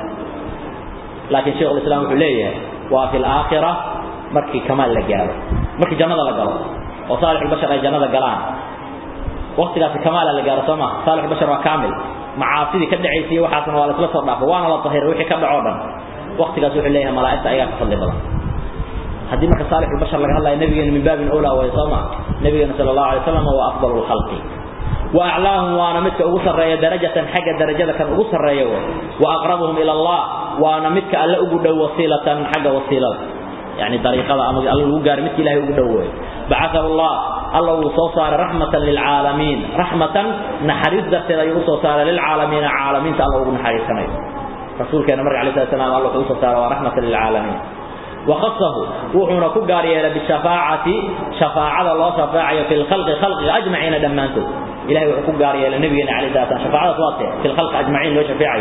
laakiin sheekh ulislam wuxuu leeyahay waa fi laakhira markii kamaal la gaaro markii jannada la galo oo saalixulbashar ay jannada galaan waqtigaasi kamaala la gaaro soo ma saalixulbashar waa kaamil macaasidii ka dhacaysay waxaasna waa la isla soo dhaafo waana la tahira wixii ka dhaco dhan waqtigaas wuxuu leeyahay malaa'igta ayagaa ka fadli badan haddii marka saalixulbashar laga hadlayo nabigeena min baabin awlaa way soo ma nabigeena sala allahu alay wasalam waa afdalu lkhalqi وأعلاهم وأنا متك أقول سرية درجة حاجة درجة كان أقول سرية وأقربهم إلى الله وأنا متك ألا أقول وسيلة حاجة وسيلة يعني طريقة أما الله وقار متك إلهي أقول بعثه الله الله صار رحمة للعالمين رحمة نحرز ذات صار للعالمين عالمين الله أقول نحرز سنة رسول كان مرق عليه الصلاة والسلام الله صار رحمة للعالمين وخصه وحنا كغاريا بالشفاعة شفاعة الله شفاعة في الخلق خلق أجمعين دمانته إلهي وحكو غاريا لنبينا عليه الصلاة والسلام شفاعة واطئة في الخلق أجمعين وشفاعة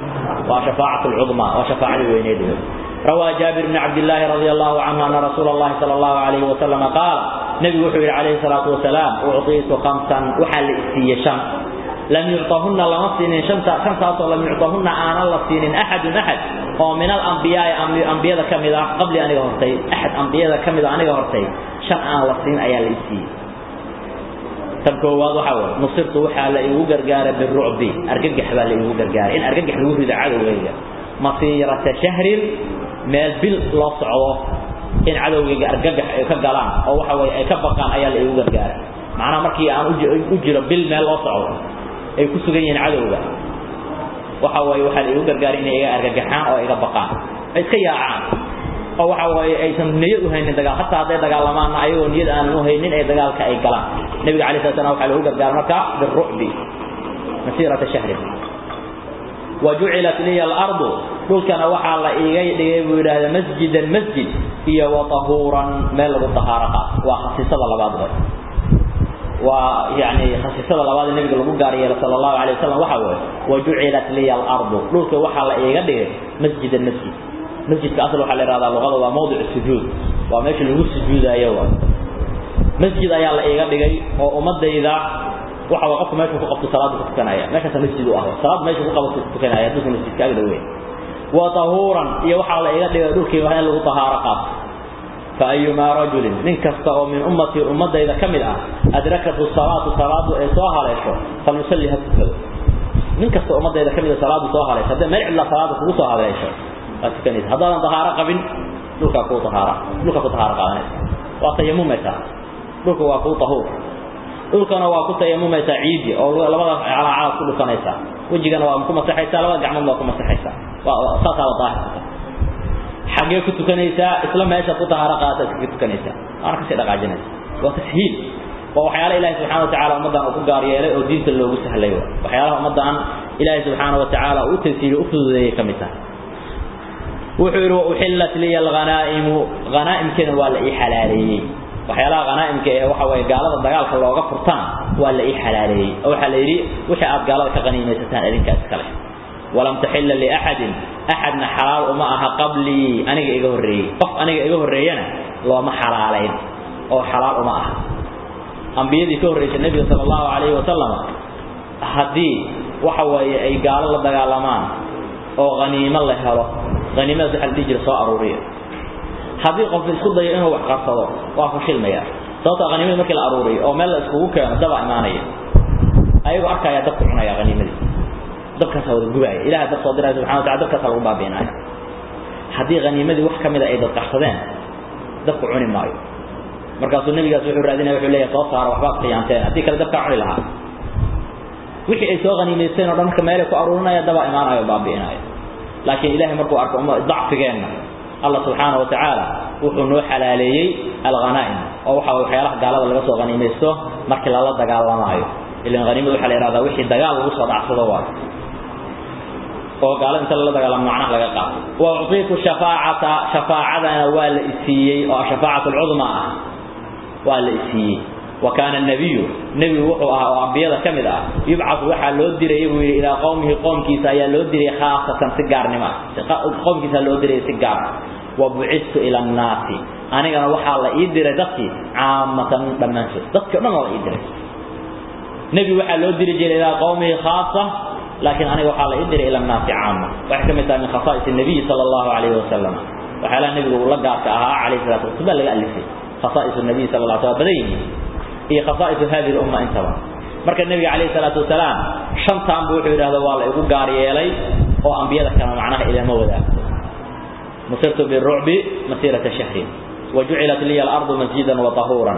وشفاعة العظمى وشفاعة الوينيد روى جابر بن عبد الله رضي الله عنه أن رسول الله صلى الله عليه وسلم قال نبي وحي عليه الصلاة والسلام أعطيت خمسا وحل استيشان لم يعطهن لما سنين شمسا شمسا لم يعطهن آن الله سنين أحد أحد ومن الأنبياء أنبياء كمدا قبل أن يهرتي أحد أنبياء كمدا أن يهرتي شن آن الله سنين أيال الإسي تبكوا واضح حول نصرت وحا لإيو قرقار بالرعب أرقق حبا لإيو قرقار إن أرقق حلوه إذا عدو غير مصيرة شهر مال بل لا صعوه إن عدو أرقق كقلان أو وحا أي كبقان أيال إيو قرقار معناه مركي أن أجر بل مال لا صعوه ay ku sugan yihiin cadowga waxa way waxa ay u gargaarin inay iga argagaxaan oo iga baqaan ay iska yaacaan oo waxa way aysan niyad u haynin dagaal hatta haday dagaalamaan ayagoo niyad aan u haynin ay dagaalka ay galaan nabiga kaleey sallallahu alayhi wasallam waxa uu gargaar marka birru'bi masirata shahr وجعلت لي الأرض دولكنا وحا لا إيغاي دغاي بو يراهدا مسجدا مسجد iyo وطهورا ميل لو طهارة وخصيصة لبعض ويعني خصيصة لبعض النبي لو غاري صلى الله عليه وسلم waxa way وجعلت لي الأرض دولك waxa la iiga dhigay مسجد المسجد مسجد كأصل waxa la yiraahdaa luqada waa mawduc sujuud waa meesha lagu sujuudayo waa masjid ayaa la iiga dhigay oo ummadayda waxa waa qofka meesha ku qabto salaad ku tukanaya meesha masjid u ah salaad meesha ku qabto ku tukanaya dadka masjid ka dhaweey wa tahuran iyo waxa la iga dhigay dhulkii waxa lagu tahaara qaab fa ayyuma rajulin min kasta oo min ummati ummadayda kamid ah adrakatu salatu salatu ay soo haleesho fanusalliha tukado min kasta ummadayda kamid ah salatu soo haleesho hadda meel illa salatu ku soo haleesho tukanaysa haddaan tahaara qabin dhulka ku tahaara dhulka ku tahaara qaadanaysa waa tayammumata dhulka waa ku tahuur dhulkana waa ku tayamumaysa ciidi oo labada calaacaad ku dhufanaysa wajigana waa ku masaxaysa labada gacmood waa ku masaxaysa waa saasa waa daahir xagee ku tukanaysa isla meesha ku tahaara qaata ku tukanaysa ana kasi dhaqaajinaysa waa tashiil waa waxyaala ilaahay subxaana watacaala ummadan uu ku gaar yeelay oo diinta loogu sahlay waxyaalaha ummadan ilaahay subxaana watacaala uu tansiiliyo u fududeeyey ka mid tahay wuxuu yidhi uxillat liya alghanaa'imu ghanaa'imkeena waa la ii xalaaleeyey waxyaalaha qanaa'imka ee waxa way gaalada dagaalka looga furtaan waa la ii xalaaleeyay oo waxa la yiri wixii aad gaalada ka qaniimaysataan idinka iskale walam tahilla li ahadin ahadna halal uma aha qabli aniga iga horeeyay qof aniga iga horeeyana looma xalaaleyn oo halal uma aha ambiyadii ka horeeyay nabiga sallallahu alayhi wa sallam hadii waxa way ay gaalo la dagaalamaan oo qaniimo la helo qaniimada waxa la dhijir soo aruuriyo hadii qof isku dayo inuu wax qarsado waa fashilmaya sababta qaniimada markii la aruuriyo oo meel la iskugu keeno daba imaanaya ayagoo arkaya dabka cunaya qaniimadii dabkaas wada gubaya ilaaha dab soo diray subxaana wataala dabkaas lagu baabiinaya haddii qaniimadii wax ka mid a ay dad qarsadeen dabku cuni maayo markaasuu nabigaas wuxuu raadinaya wuxuu leeyahay soo saaro waxbaad qiyaanteen haddii kale dabkaa cuni lahaa wixii ay soo qaniimaysteen oo dhan marka meelay ku aruurinaya daba imaanayo baabi'inayo laakiin ilaahay markuu arko dacfigeenna allah subxaanahu watacaala wuxuu noo xalaaleeyey alghanaa'im oo waxa waxyaalaha gaalada laga soo qaniimaysto markii lala dagaalamaayo ilan haniimada waxaa la yidhahdaa wixii dagaal lagu soo dhacsado waayo oo gaalo inta lala dagaalamo macnaha laga qaato wa uctiitu shafaacata shafaacadana waa la isiiyey oo shafaacatu alcudma ah waa la isiiyey wa kaana nabiyu nebigu wuxuu ahaa oo ambiyada ka mid ah yubcasu waxaa loo dirayay buu yidhi ilaa qowmihi qoomkiisa ayaa loo dirayay khaasatan si gaarnimo ah qoomkiisa loo dirayay si gaar ah wa bucistu ila annaasi anigana waxaa la ii diray dadkii caamatan dhammaantood dadkii o dhan waa la ii diray nebi waxaa loo diri jiray ilaa qowmihi khaasa laakiin aniga waxaa la ii diray ila annaasi caama waxay ka mid tahay min khasaa'is الnabiy sala allahu calayhi wasalam waxyaalaha nebigu uu la gaarka ahaa calayhi salatu wasalam baa laga alifay khasaa'is الnabiy sala allah slam badan yihiin iyo khasaa'is hadihi الumma intaba marka nebiga calayhi salaatu wasalaam shantaan buu wuxuu yidhahda waa la igu gaar yeelay oo ambiyada kale macnaha ilama wadaagto musirtu birucbi masirata shahrin وجعلت لي الأرض مسجدا وطهورا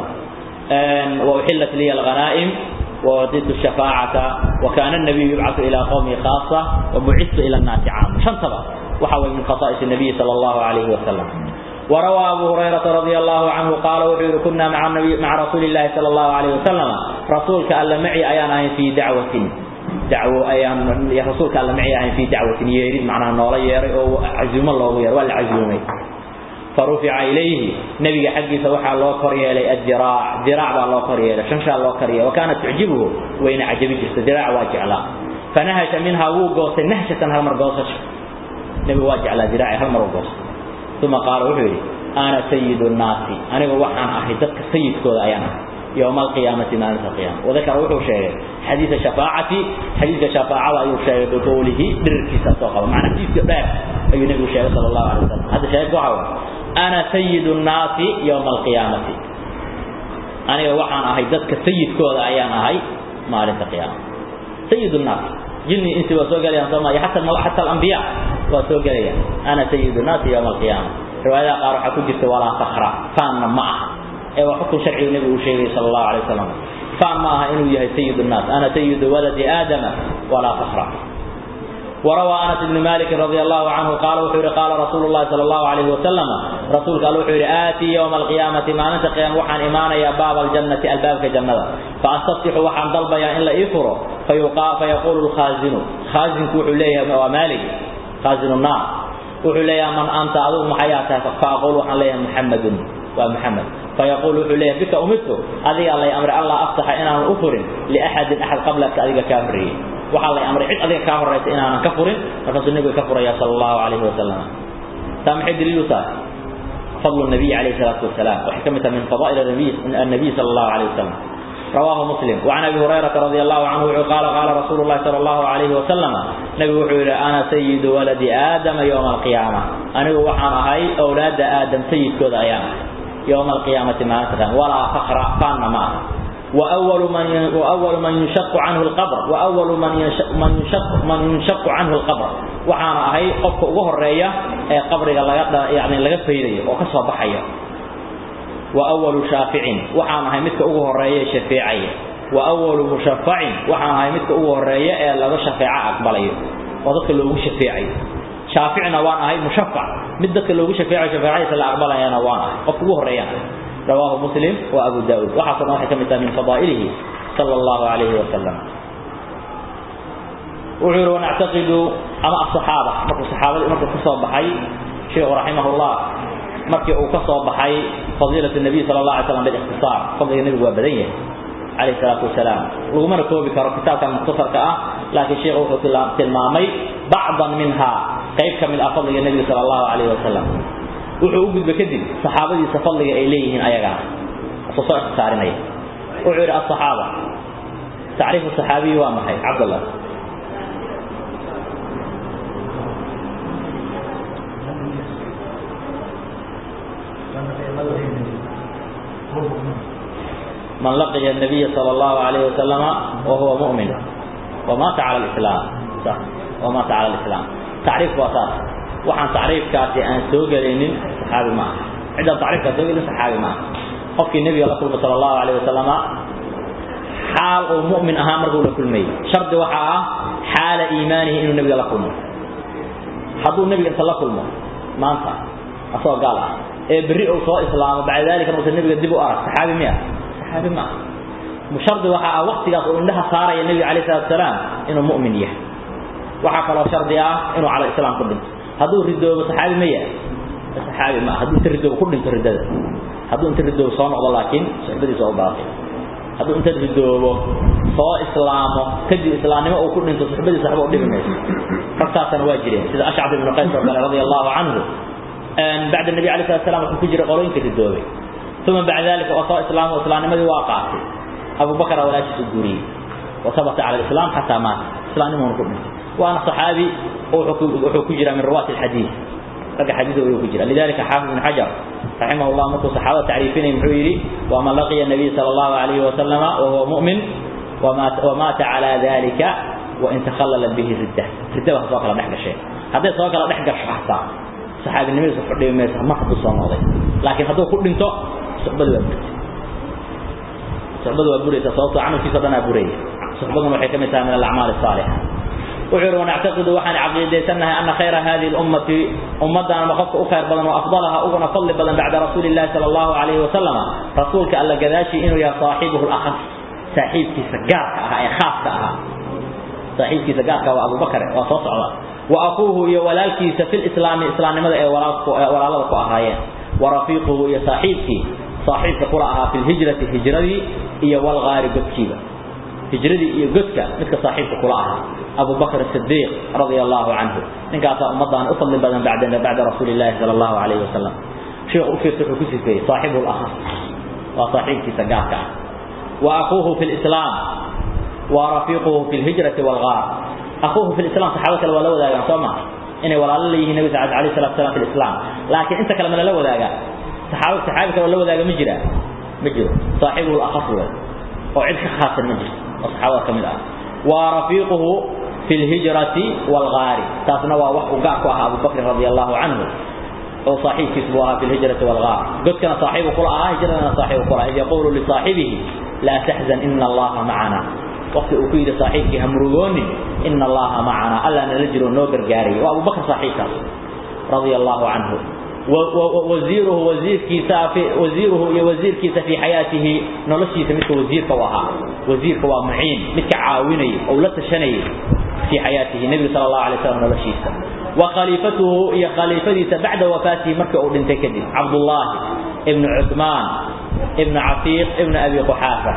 وأحلت لي الغنائم ووضيت الشفاعة وكان النبي يبعث إلى قومه خاصة وبعثت إلى الناس عامة شنطبة وحوى من خصائص النبي صلى الله عليه وسلم وروى أبو هريرة رضي الله عنه قال وحير كنا مع النبي مع رسول الله صلى الله عليه وسلم رسولك ألا معي أيانا في دعوة دعوة أيام يا رسولك ألا معي في دعوة يريد معناها نولا يري أو عزوم الله يري ولا عزومي فرفع إليه نبي حقي سوحى الله قرية لي الذراع ذراع الله قرية شمشى الله قرية وكانت تعجبه وين عجبت ذراع واجع له فنهش منها وقوس نهشة هالمر قوسش نبي واجع على ذراعي هالمر قوس ثم قال وحيري أنا سيد الناس أنا وحان أحدثك سيد كود أيانا يوم القيامة ما نسى القيامة وذكر وحو شيء حديث الشفاعة حديث الشفاعة أيو شيء بقوله دركي سوقه معنى حديث كبير أيو نبي شيء صلى الله عليه وسلم هذا شيء دعوة أنا سيد الناس يوم القيامة أنا وحان أحدثك سيد كود أيانا هاي ما نسى القيامة سيد الناس جني انت وسوق لي انتم حتى حتى الانبياء وسوق لي انا سيد الناس يوم القيامه روايه قال حكوا جبت ولا فخره فان معه اي وحكم شرعي النبي وشيء صلى الله عليه وسلم فان معه انه يهي سيد الناس انا سيد ولد ادم ولا فخره وروى انس بن مالك رضي الله عنه قال وحير قال رسول الله صلى الله عليه وسلم رسول قال وحير آتي يوم القيامة ما ننت قيام وحان إيمانا يا باب الجنة الباب في جنة فأستفتح وحان ضلب يا إلا إفره فيقا فيقول الخازن خازن كوح ليه ومالك خازن النار كوح ليه من أنت أدو محياتك فأقول وحان ليه محمد ومحمد فيقول وحليه بك أمته هذه الله أمر الله أفتح إنا أفر لأحد أحد قبلك أذيك كافرين waxa la amray cid adiga ka horeysa inaan ka furin rasuul nabiga ka furaya sallallahu alayhi wa sallam tamxid lilusa fadlu nabi alayhi salatu wassalam wa hikmata min fadail nabi an-nabi sallallahu alayhi wa sallam رواه مسلم وعن ابي هريره رضي الله عنه قال قال رسول الله صلى الله عليه وسلم نبي وحير انا سيد ولد ادم يوم القيامه انا وحان هاي اولاد ادم سيد كود ايام يوم القيامه ما ولا فخر فان ما وأول من وأول من ينشق عنه القبر وأول من ينشق من ينشق من ينشق عنه القبر وحنا هي قفك ugu horeeya ee qabriga laga yaani laga feeray oo ka soo baxaya وأول شافع وحنا هي midka ugu horeeya shafiicay وأول مشفع وحنا هي midka ugu horeeya ee laga shafaaca aqbalayo oo dadka loogu shafiicay شافعنا وانا هي مشفع mid dadka loogu shafiicay shafaacaysa la aqbalayana waana qof ugu horeeya رواه مسلم وأبو داود وحصل واحد من فضائله صلى الله عليه وسلم وعير ونعتقد أما الصحابة مركو الصحابة مركو كصوب بحي شيخ رحمه الله مركو كصوب بحي فضيلة النبي صلى الله عليه وسلم بالاختصار فضل النبي وبديه عليه الصلاة والسلام رغم أنه بك كتاب كان مختصر كأه لكن الشيخ تلمامي بعضا منها كيف من أفضل النبي صلى الله عليه وسلم wuxuu u gudbay kadib saxaabadiisa fadliga ay leeyihiin ayaga soo soo saarinay wuxuu yiri as-saxaaba taariikh saxaabi waa maxay abdullah من لقي النبي صلى الله عليه وسلم وهو مؤمن ومات على الإسلام صح ومات على الإسلام تعريف واساس waxaan tacriifkaasi aan soo galaynin saxaabi ma cidda tacriifka soo galin saxaabi ma qofkii nabiga la kulmay sallallahu alayhi wasallam xaal uu mu'min ahaa markuu la kulmay shardi waxa ah xaala iimaanihi inuu nabiga la kulmo hadduu nabiga inta la kulmo maanta asoo gaal ah ee berri uu soo islaamo bacda dalika markuu nabiga dib u arag saxaabi miya saxaabi ma mushardi waxa ah waqtigaas uu indhaha saaraya nabiga calayhi salaatu wasalaam inuu mu'min yahay waxaa kaloo shardi ah inuu cala islaam ku dhinto hadduu ridoobo saxaabi ma yahay saxaabi ma hadduu inta ridoobo ku dhinto riddada hadduu inta ridoobo soo noqdo laakiin suxbadiisa u baaqay hadduu inta ridoobo soo islaamo kadib islaamnimo uu ku dhinto suxbadiisa waxba u dhibi mayso ragtaasana waa jireen sida ashcab ibnu qays oo kale radia allahu canhu bacda nabi alayh salatu salam wuxuu ku jiray qolooyinka ridoobay uma bacda dalika waa soo islaamo islaamnimadii waa qaatay abu bakr walaashiis u guuriyey وثبت على الإسلام حتى مات إسلام من كله وأنا صحابي وحكو جرى من رواة الحديث رجع حديثه ويحكو جرى لذلك حافظ بن حجر رحمه الله مكو صحابة تعريفين محويري ومن لقي النبي صلى الله عليه وسلم وهو مؤمن ومات, ومات على ذلك وإن تخلل به ردة ردة وهو صاقل نحن شيء هذا صاقل نحن شحطا صحابي النبي صلى الله عليه وسلم ما حدث صنع لكن هذا كل انتو صحبه وابرت صحبه وابرت صوته عنه في صدنا بريه صحبتهم waxay kamid tahay min al-a'mal as-salihah وعير ونعتقد وحن عقيدتنا أن خير هذه الأمة أمتنا مخف أخير بدن وأفضلها أغنى فضل بدن بعد رسول الله صلى الله عليه وسلم رسولك ألا قداشي إنه يا صاحبه الأخف صاحبك سقاك أها خاصك أها صاحبك سقاك وأبو بكر وصوصع وأخوه يا ولالك في الإسلام إسلام ماذا ولا لك أهايين ورفيقه يا صاحبك صاحبك قرأها في الهجرة هجرة يا والغارب كيبا هجرتي iyo godka midka saaxiibka kula aha Abu Bakr as-Siddiq radiyallahu anhu ninkaas ummadan u fadli badan bacda bacda rasuulillaah sallallahu alayhi wasallam sheekh u fiirtay ku sifay saaxibu al-akhas wa saaxiibki sagaaka wa akhuhu fil islam wa rafiquhu fil hijrati wal ghar akhuhu fil islam saxaabada wala wadaagan soma inay walaalo leeyihiin nabi sallallahu alayhi wasallam fil islam laakiin inta kale ma la wadaaga saxaabada saxaabada wala wadaaga ma jira ma jiro saaxibu al-akhas oo cid ka khaasan ma jiro أصحابه كمل ورفيقه في الهجرة والغار تاسنا وحق قاكوها أبو بكر رضي الله عنه أو صاحب كسبوها في الهجرة والغار قد كان صاحب قرآن هجرنا صاحب قرآن يقول لصاحبه لا تحزن إن الله معنا وقت أكيد صاحبك همروني إن الله معنا ألا نلجر نوبر جاري وأبو بكر صاحبك رضي الله عنه ووزيره وزير كيسا في وزيره يا وزير كيسا في حياته نلشي مثل وزير كواها وزير كوا معين مثل عاوني أو لا تشني في حياته النبي صلى الله عليه وسلم نلشي وخليفته هي خليفته بعد وفاته مكة أو بنت كدي عبد الله ابن عثمان ابن عتيق ابن أبي قحافة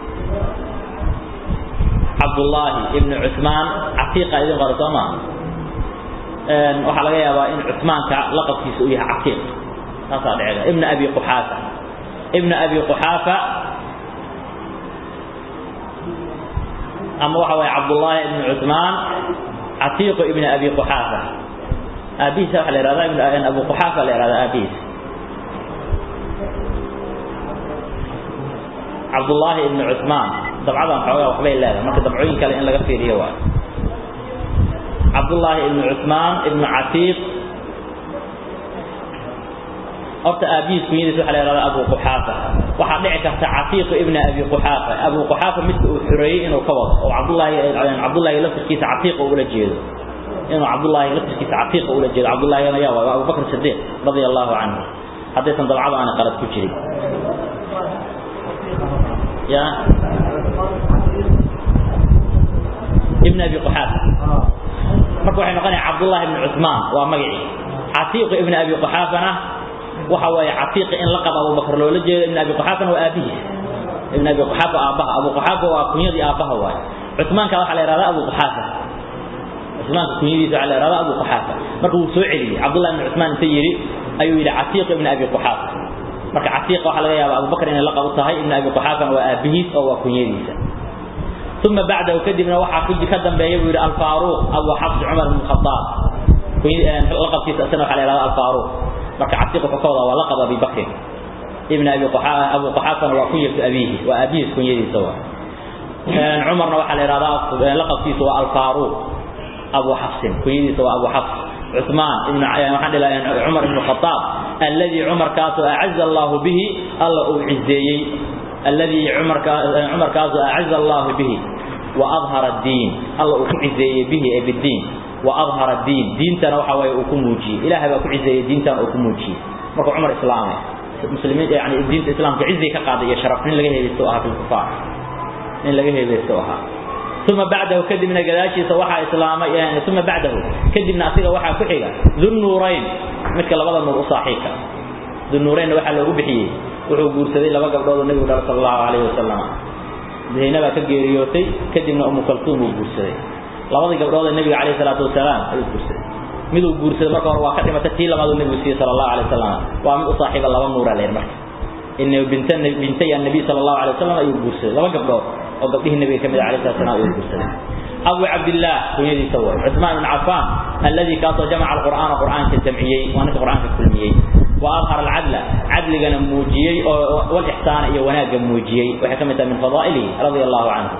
عبد الله ابن عثمان عتيق إذن غرطمان waxa laga yaabaa in Uthmaanka laqabkiisu uu yahay Aqiq taasa dhacda ibn Abi Quhafa ibn Abi Quhafa ama waxa way Abdullah ibn Uthman Aqiq ibn Abi Quhafa أبيه سوى على رضا ابن أبو قحافة على رضا أبيه عبد الله ابن عثمان طبعا حوالي وحبي الله ما كتبعين كلا إن لقى في ريوان عبد الله بن عثمان بن عتيق أرت أبي سكين على أبو قحافة وحد كفت عتيق ابن أبي قحافة أبو قحافة مثل حري إنه كوض أو عبد الله يعني عبد الله يلبس كيس عتيق ولا جيد إنه عبد الله يلبس كيس عتيق ولا جيد عبد الله أنا يا أبو بكر الصديق رضي الله عنه حديثا طبعا أنا قرأت كجري يا ابن أبي قحافة marka waxay noqonay Abdullah ibn Uthman waa magaci Atiq ibn Abi Quhafana waxa way Atiq in laqab Abu Bakr loo jeedo ibn Abi Quhafana waa abihi ibn Abi Quhafa aabaha Abu Quhafa waa kunyadii aabaha waay Uthman ka waxa la yiraahdaa Abu Quhafa Uthman kunyadiisa waxa la yiraahdaa Abu Quhafa marka uu soo celiyay Abdullah ibn Uthman inta yiri ayuu yiri Atiq ibn Abi Quhafa marka Atiq waxa laga yaabaa Abu Bakr in laqab tahay ibn Abi Quhafa waa abihiis oo waa kunyadiisa ثم بعده كدبنا وحا كجي كدن بيه يقول الفاروق ابو حفص عمر بن الخطاب لقب في سنه على الفاروق marka catiq fakooda waa laqab abi bakr ibn abi quhafa abu quhafa wa kunyat abihi wa abihi kunyadiisa waa aan umarna waxa la yiraahdaa laqabkiisu waa al-faruq abu hafs kunyadiisa waa abu hafs uthman ibn waxa dhilaan umar ibn khattab alladii cumarkaasoo acaza allaahu bihi alla uu cizeeyey alladii cumarkaasoo acaza allaahu bihi wa adhara addiin alla uu ku cizeeyey bihi ee biddiin wa adhara addiin diintana waxa waaye uu ku muujiyey ilaahay baa ku cizeeyey diintana uu ku muujiyey markuu cumar islaamay muslimiin yani diinta islaamka cizi ka qaaday iyo sharaf nin laga heebaysto ahaa fil kufaar nin laga heebaysto ahaa uma bacdahu kadibna gadaashiisa waxaa islaamay uma bacdahu kadibna asiga waxaa ku xiga dunnuurayn midka labada nuur u saaxiibka dunnuuraynna waxaa loogu bixiyey wuxuu guursaday laba gabdhood oo nebigu dhal sala allahu calayhi wasalam zaynabaa ka geeriyootay kadibna umu kaltuum uu guursaday labadii gabdhood ee nebiga calayhi salaatu wasalaam ayuu guursaday miduu guursaday marka hore waa ka dhimatay tii labaad uu nebigu siiyey sala allahu alay wasalam waa mid u saaxiiba laba nuura leer marka inay binta bintay annabi sala allahu alay wasalam ayuu guursaday laba gabdhood oo gabdhihii nebiga ka mid ah alayhi salatu wasalam ayuu guursaday abu cabdillah kunyadiisa way cusmaan ibn cafaan alladii kaasoo jamaca alqur'aana qur'aanka jamciyey waa ninka qur'aanka kulmiyey wa adhara alcadla cadligana muujiyey oo walixsaana iyo wanaagga muujiyey waxay ka mid tahay min fadaa'ilihi radia allahu canhu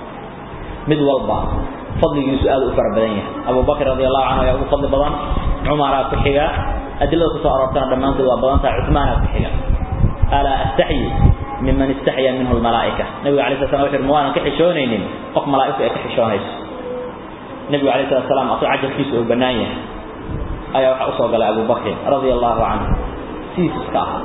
mid walba fadligiisu aad u fara badan yahay abu bakr radi allahu canhu ayaa ugu fadli badan cumaraa ku xiga adilada kusoo aroortana dhammaantood waa badan tahay cusmaanaa ku xiga alaa astaxyi miman istaxya minhu lmalaa'ika nabiga alay slat slam wuxu ma waanan ka xishoonaynin qof malaa'igtu ay ka xishoonayso nebigu alayh salat slam asoo cajarkiisu uu bannaan yahay ayaa waxaa usoo galay abu bakrin radia allahu canhu sidiis iska ahaa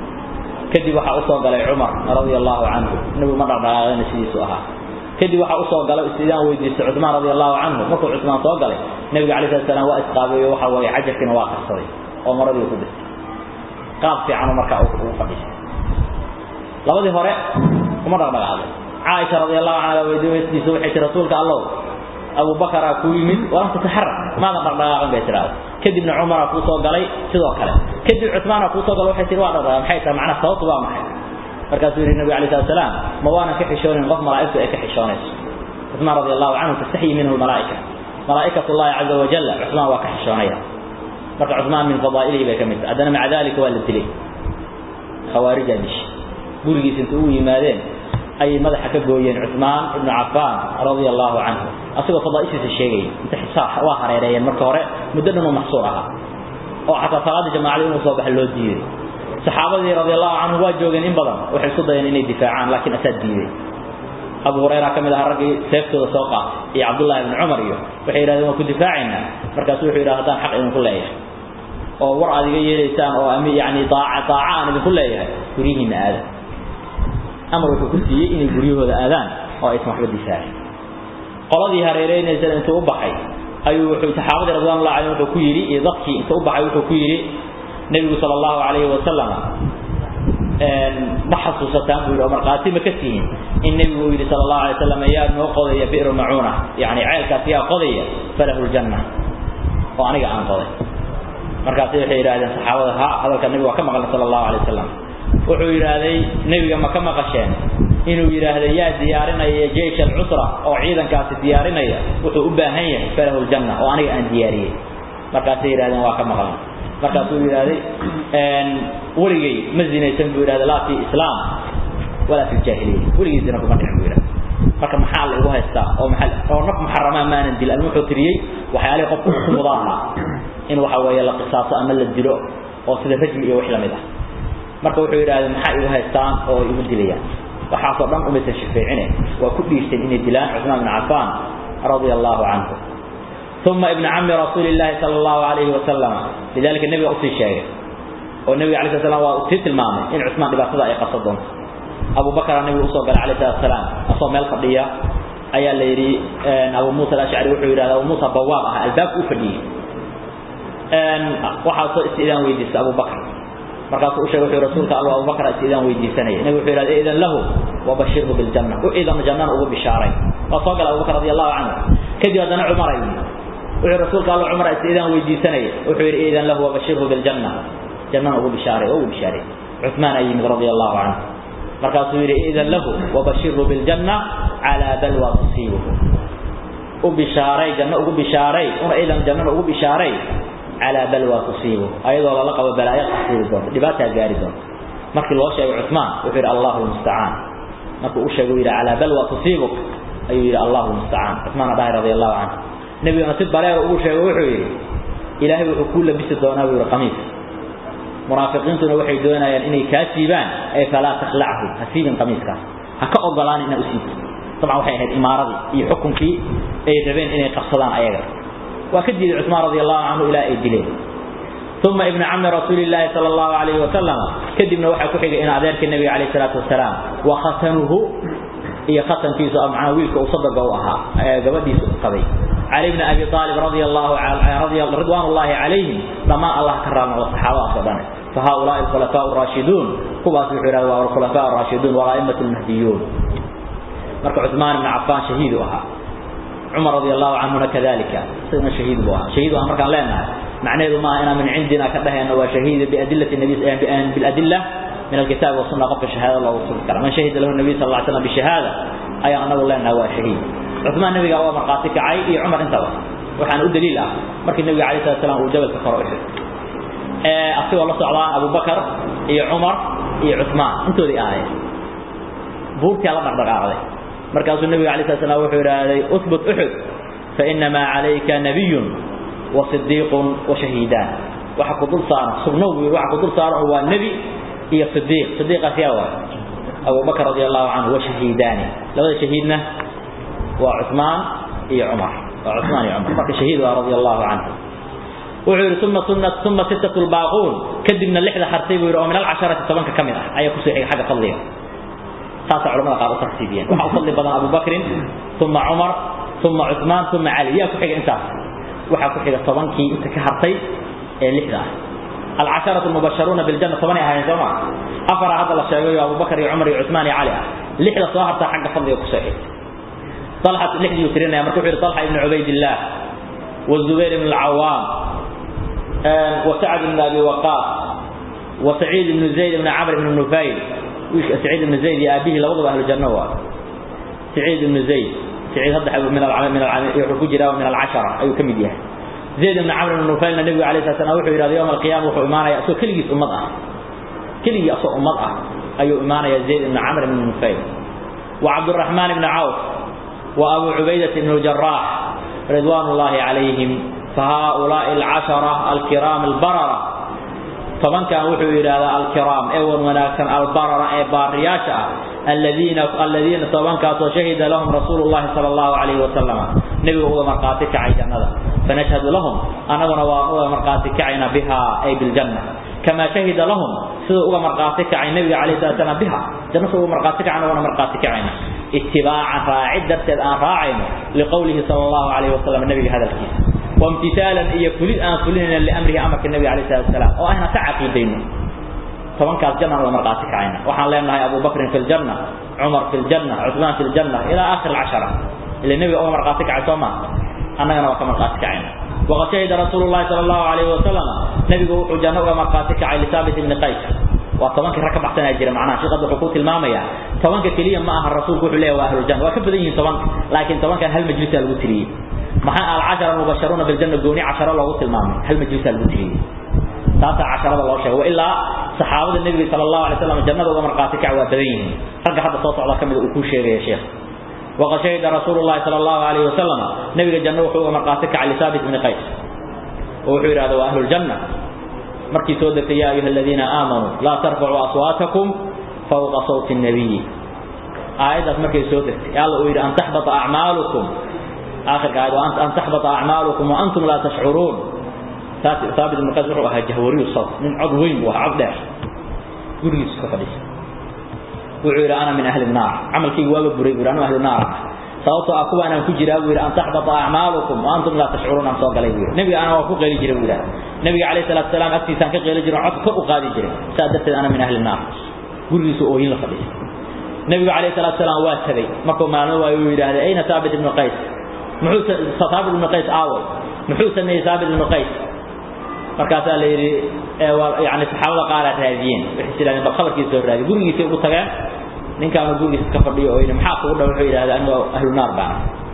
kadib waxaa usoo galay cumar radia allahu canhu nebigu ma dhaqdhaqaaqayna sidiisu ahaa kadib waxaa usoo galay istidaan weydiistay cusmaan radia allahu canhu markuu cusmaan soo galay nebiga alay slat slam waa isqaabeeyo waxa weeye cajarkiina waa karsaday oo maradii ku dhistay qaab fiicanu markaa ugu fadhiistay labadii hore kuma dhaqdhaqaaqday caaisha radi allahu canha weydiye weydiisa waxay tii rasuulka allow abu bakaraa kuu yimid walam tataxarak maadan dhaqdhaqaaqin bay tidhaahda kadibna cumaraa kuu soo galay sidoo kale kadib cusmaanaa kuu soo galay waxay tihi waa dhaqdhaqaaq maxay tahay macnaa sababtu waa maxay markaasuu yidhi nabiga alay slat salaam ma waanan ka xishoonin qof malaa'igtu ay ka xishoonayso cusmaan radi allahu canhu tastaxyi minhu lmalaa'ika malaa'ikat llahi caza wajalla cusmaan waa ka xishoonaya marka cusmaan min fadaa'ilihi bay ka mid tahay haddana maca dalika waa la dilay khawaarijaa dishay gurigiisa inta ugu yimaadeen ayay madaxa ka gooyeen cusmaan ibnu cafaan radia allahu canhu asagoo fadaa'ishiisa sheegayay inta xisaab waa hareereeyeen marka hore muddo dhan uu maxsuur ahaa oo xataa salaada jamaacada inuu soo baxa loo diiday saxaabadii radi allahu canhu waa joogeen in badan waxay isku dayeen inay difaacaan laakiin asaa diiday abu hurayra ka mid aha raggii seeftooda soo qaatay iyo cabdullahi ibni cumar iyo waxay yidhahdeen waan ku difaacaynaa markaasu wuxuu yidhaha haddaan xaq idinku leeyahay oo war aad iga yeelaysaan oo ami yani daaca daaca aan idinku leeyahay guryihiina aada amar wuxuu ku siiyey inay guryahooda aadaan oo aysan waxba difaacin qoladii hareereynaysan intuu u baxay ayuu wuxuu saxaabadii radwanullahi calayhim wuxuu ku yidhi iyo dadkii intuu u baxay wuxuu ku yidhi nebigu sala allahu calayhi wasalam ma xasuusataan buu yidhi oo markhaati ma ka tihiin in nebigu uu yidhi sala allahu alay wasalam yaa noo qodaya bi'ru macuuna yacni ceelkaas yaa qodaya falahu ljanna oo aniga aan qoday markaasi waxay yidhahdeen saxaabada ha hadalka nebiga waa ka maqlay sala allahu alay wasalam wuxuu yidhaahday nebiga ma ka maqasheen inuu yidhaahda yaa diyaarinaya jeish alcusra oo ciidankaasi diyaarinaya wuxuu u baahan yahay falahu ljanna oo aniga aan diyaariyey markaasay yidhahdeen waa ka maqlan markaasuu yidhaahday weligay ma zinaysan buu yidhahda laa fi islaam walaa fi jaahiliya weligay zina kuma dhicin buu yidhahda marka maxaa la igu haystaa oo maxaa oo naf muxaramaa maanan dil almu wuxuu tiriyey waxyaalihii qofku ku mudan ahaa in waxa weeye la qisaaso ama la dilo oo sida rajmi iyo wix lamid ah marka wuxuu yidhahdeen maxaa igu haystaan oo igu dilayaan waxaasoo dhan umaysan shafeecine waa ku dhiirteen inay dilaan cusmaan bin cafaan radia allahu canhu uma ibna cami rasuuli llahi sala allahu alayhi wasalam lidalika nebiga usii sheegay oo nebiga alay slat slam waa sii tilmaamay in cusmaan dhibaatada ay qaso doonto abu bakraa nebiga usoo galay alayh salatu salaam asoo meel fadhiya ayaa la yidhi abu muusa alashcari wuxuu yidhahda abu muusa bawaab ah albaabku u fadhiyey waxaa soo istidaan weydiistay abu bakr markaasuu u sheegay wuxuu rasuulka allah abu bakr istidaan weydiisanaya nebigu wuxuu yidhahda idan lahu wabashirhu biljanna u idan jannana ugu bishaaray waa soo galay abu bakr radi allahu canhu kadib haddana cumar ayuu wuxuu rasuulka allah cumar istidaan weydiisanaya wuxuu yidhi idan lahu wabashirhu biljanna jannana ugu bishaaray oo ugu bishaaray cuثmaan ay yimid radi allahu canhu markaasuu yidhi idan lahu wabashirhu biljanna calaa balwa tusiibuhu u bishaaray janno ugu bishaaray una idan jannana ugu bishaaray calaa balwa tusiibuhu ayadoo lala qabo balaayo qasiiri doonto dhibaataa gaari doonto markii loo sheegay cuثmaan wuxuu yidhi allahu lmustacaan markuu u sheegay u yidhi calaa balwa tusiibuk ayuu yidhi allahu lmustacaan cuثmaan dhahay radi allahu canhu nebigana si bareer ugu sheegay wuxuu yidhi ilaahay wuxuu kuu labisi doonaa buu yidhi qamiis munaafiqiintuna waxay doonayaan inay kaa siibaan ee falaa takhlachu ha siibin qamiiskaas ha ka ogolaan inaad u siibto dabcan waxay ahayd imaaradii iyo xukunkii ay rabeen inay qabsadaan ayaga waa ka diiday cusmaan radi allahu canhu ilaa ay dileen uma ibna cami rasuuli llaahi sala allahu calayhi wasalama kadibna waxaa ku xigay in adeerka nebiga calayhi salaatu wasalaam wa khatanuhu iyo khatankiisu macnaa wiilka uu sadaga u ahaa gabadhiisa u qabay cali bni abi aalib radia allahu ridwaan ullahi calayhim dhammaan allah ka raamco saxaabadaas oo dhan fa haaulaai alkhulafaa raashiduun kuwaas wuxuu yidhahda waa alkhulafaa raashiduun walaa'imatu lmahdiyuun marka cuثmaan ibn cafaan shahiid u ahaa cumar radi allahu canhuna kadalika isaguna shahiid buu ahaa shahiid waa markaan leenahay macnaheedu maaha inaan min cindina ka dhahayno waa shahiid biadilati nabi biladilla min alkitaab wasunna qofka shahaada loogu sugi kara man shahida lahu nabiy sal lla slam bishahaada ayaan anagu leenahay waa shahiid cuثmaan nabiga waa markhaati kacay iyo cumar intaba waxaana u daliil ah markii nabiga alayh salat slam uu jabalka koro uxid asigoo la socdaan abubakar iyo cumar iyo cuثmaan intoodii ahayd buurtii la dhaqdhaqaaqday markaasuu nabiga alay slat slam wuxuu idhaahday uhbut uxud fainamaa calayka nabiyun wa sidiiqun wa shahiidaan waxa ku dul saaran sugnow buu waxa ku dul saaran waa nebi iyo sidiiq sidiiqaas yaa waa abubakar radi allahu canhu wa shahiidaani labada shahiidna waa cuثmaan iyo cumar waa cuثmaan iyo cumar marka shahiid waa radi allahu canhu wuxuu yidhi uma sunat uma sittatu lbaaquun kadibna lixda hartay buu yidhi oo min alcasharati tobanka ka mid ah ayaa kusoo xigay xagga fadliga saasaa culamada qaar u tartiibiyeen waxaa u fadli badan abubakrin uma cumar uma cuثmaan uma cali yaa ku xiga intaas waxaa ku xiga tobankii inta ka hartay ee lixda ah alcasharatu mubasharuuna biljana tobanay ahaayeen soo maa afara hadda la sheegayo abubakar iyo cumar iyo cuثmaan iyo cali ah lixda soo hartaa xagga fadliga kusoo xigtay طلحة لحدي يترينا مركو حير طلحة بن عبيد الله والزبير بن العوام وسعد بن أبي وقاص وسعيد بن زيد بن عمرو بن النفيل ويش سعيد بن زيد يا أبيه لوضع أهل الجنة سعيد بن زيد سعيد هذا من العمل من العمل يحكوا جراه من العشرة أي كم يديها زيد بن عمرو بن النفيل النبي عليه الصلاة والسلام وحي إلى يوم القيامة وحي إيمانا يأسو كل جيس أمضأ كل جيس أمضأ أي إيمانا يا زيد بن عمرو بن النفيل وعبد الرحمن بن عوف وأبو عبيدة بن الجراح رضوان الله عليهم فهؤلاء العشرة الكرام البررة طبعا كان وحي إلى الكرام أول وناكن البررة أي بارياشا الذين الذين طبعا كانوا شهد لهم رسول الله صلى الله عليه وسلم نبي هو مرقاتك عينا فنشهد لهم أنا ونوا مرقاتك عينا بها أي بالجنة كما شهد لهم سوى مرقاتك عين النبي عليه الصلاة والسلام بها جنة سوى مرقاتك عينا وانا مرقاتك عينا اتباعا راعدة الآن راعينا لقوله صلى الله عليه وسلم النبي هذا الكيس وامتثالا إيا كل آن كلنا لأمره أمرك النبي عليه الصلاة والسلام وأهنا تعقيدين طبعا كانت جنة ولا مرقاتك عينا وحان لنا أبو بكر في الجنة عمر في الجنة عثمان في الجنة إلى آخر العشرة اللي النبي أول مرقاتك عيسوما أنا أنا وكما مرقاتك عينا وقد شهد رسول الله صلى الله عليه وسلم نبي وحو جنة ومرقاتك عين لثابت بن قيس وطبعا ركب أحسن أجر معناه شيء قد حقوق المامية طبعا كليا معها الرسول قول له وأهل الجنة وكبدين طبعا لكن طبعا كان هل مجلس الوتري محا العشرة المبشرون بالجنة دوني عشرة الله قلت المامي هل مجلس الوتري تاسع عشرة الله شيء وإلا صحابة النبي صلى الله عليه وسلم الجنة ومرقاتك وبدين رجع هذا صوت الله كم يقول شيء يا شيخ وقد شهد رسول الله صلى الله عليه وسلم نبي الجنة وحوق مرقاتك على ثابت بن قيس وحير هذا وأهل الجنة مركي سودة يا أيها الذين آمنوا لا ترفعوا أصواتكم فوق صوت النبي آيات مركي سودة يا الله أريد أن تحبط أعمالكم آخر قاعد وأنت أن تحبط أعمالكم وأنتم لا تشعرون ثابت بن قيس وحوق جهوري الصوت من عضوين وعبداش يريد سكفليس وعير أنا من أهل النار عمل كي وابد بريد أنا أهل النار sababtoo ah kuwa aan ku jiraa wiir aan taxbata a'maalukum wa antum la tash'uruna soo galay wiir nabi ana waa ku qeeli jiray wiir nabi kaleey salaatu salaam agtiisaan ka qeeli jiray cod ka u qaadi jiray saadada ana min ahli naar gurigiisu oo in la fadhiyo nabi kaleey salaatu salaam waa tagay markuu maalmo waa uu yiraahday ayna thabit ibn qais muxuu thabit ibn qais aaway muxuu sameeyay thabit ibn qais markaas la yiri ee yaani saxaabada qaar ay raadiyeen wixii sidaan ba khabarkiisa soo raadiyay gurigiisa ugu tagaan ninkaan gurigiisa ka fadhiyo oo yiri maxaa kugu dhaw wuxuu yiraahdaa anoo ahlu naar baan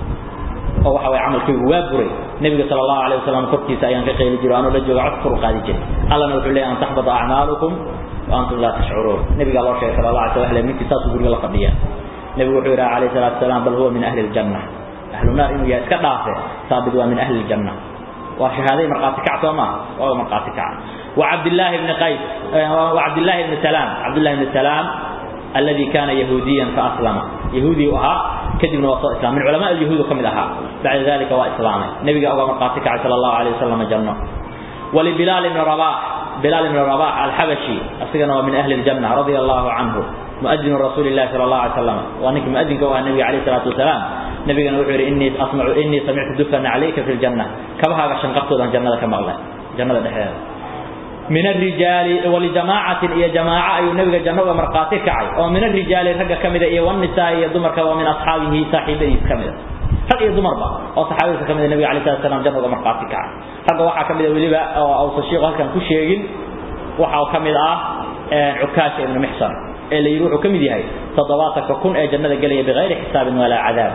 oo waxa way amalkii waa buray nabiga sallallahu alayhi wasallam korkiisa ayaan ka qeeli jiray anoo la joogo cod kor qaadi jiray allana wuxuu leeyahay an tahbata a'maalukum wa antum la tash'urun nabiga allah sheekay sallallahu alayhi wasallam ninkii saas guriga la fadhiya nabigu wuxuu yiraahdaa alayhi salatu wasallam bal huwa min ahli al-jannah ahlu naar inuu yahay iska dhaafe saabid waa min ahli al-jannah waa shahaaday marqaati kac soo ma waa marqaati kac وعبد الله بن قيس وعبد الله بن سلام عبد الله بن سلام الذي كان يهوديا فأسلم يهودي وها كذب وصل إسلام من علماء اليهود كم لها بعد ذلك وإسلام النبي أبو مقاتك صلى الله عليه وسلم جنة ولبلال بن رباح بلال بن رباح الحبشي أسجن من أهل الجنة رضي الله عنه مؤذن رسول الله صلى الله عليه وسلم وأنك مؤذن كوها النبي عليه الصلاة والسلام نبي نوحر إني أسمع إني سمعت دفن عليك في الجنة كما هذا شنقطت عن جنة كما الله جنة دحيان من الرجال ولجماعة إيا جماعة أي نبي جنة ومرقاتي كعي ومن الرجال رجع كمدة إيا والنساء إيا دمر ومن أصحابه صاحبه كمدة رجع إيا دمر بقى وصحابه كمدة النبي عليه الصلاة والسلام جنة ومرقاتي كعي رجع وحا كمدة وليبا أو, أو صشيق كان كل شيء وحا كمدة عكاش ابن محصن اللي يروح كمدة هاي تضواتك وكن أي جنة قلية بغير حساب ولا عذاب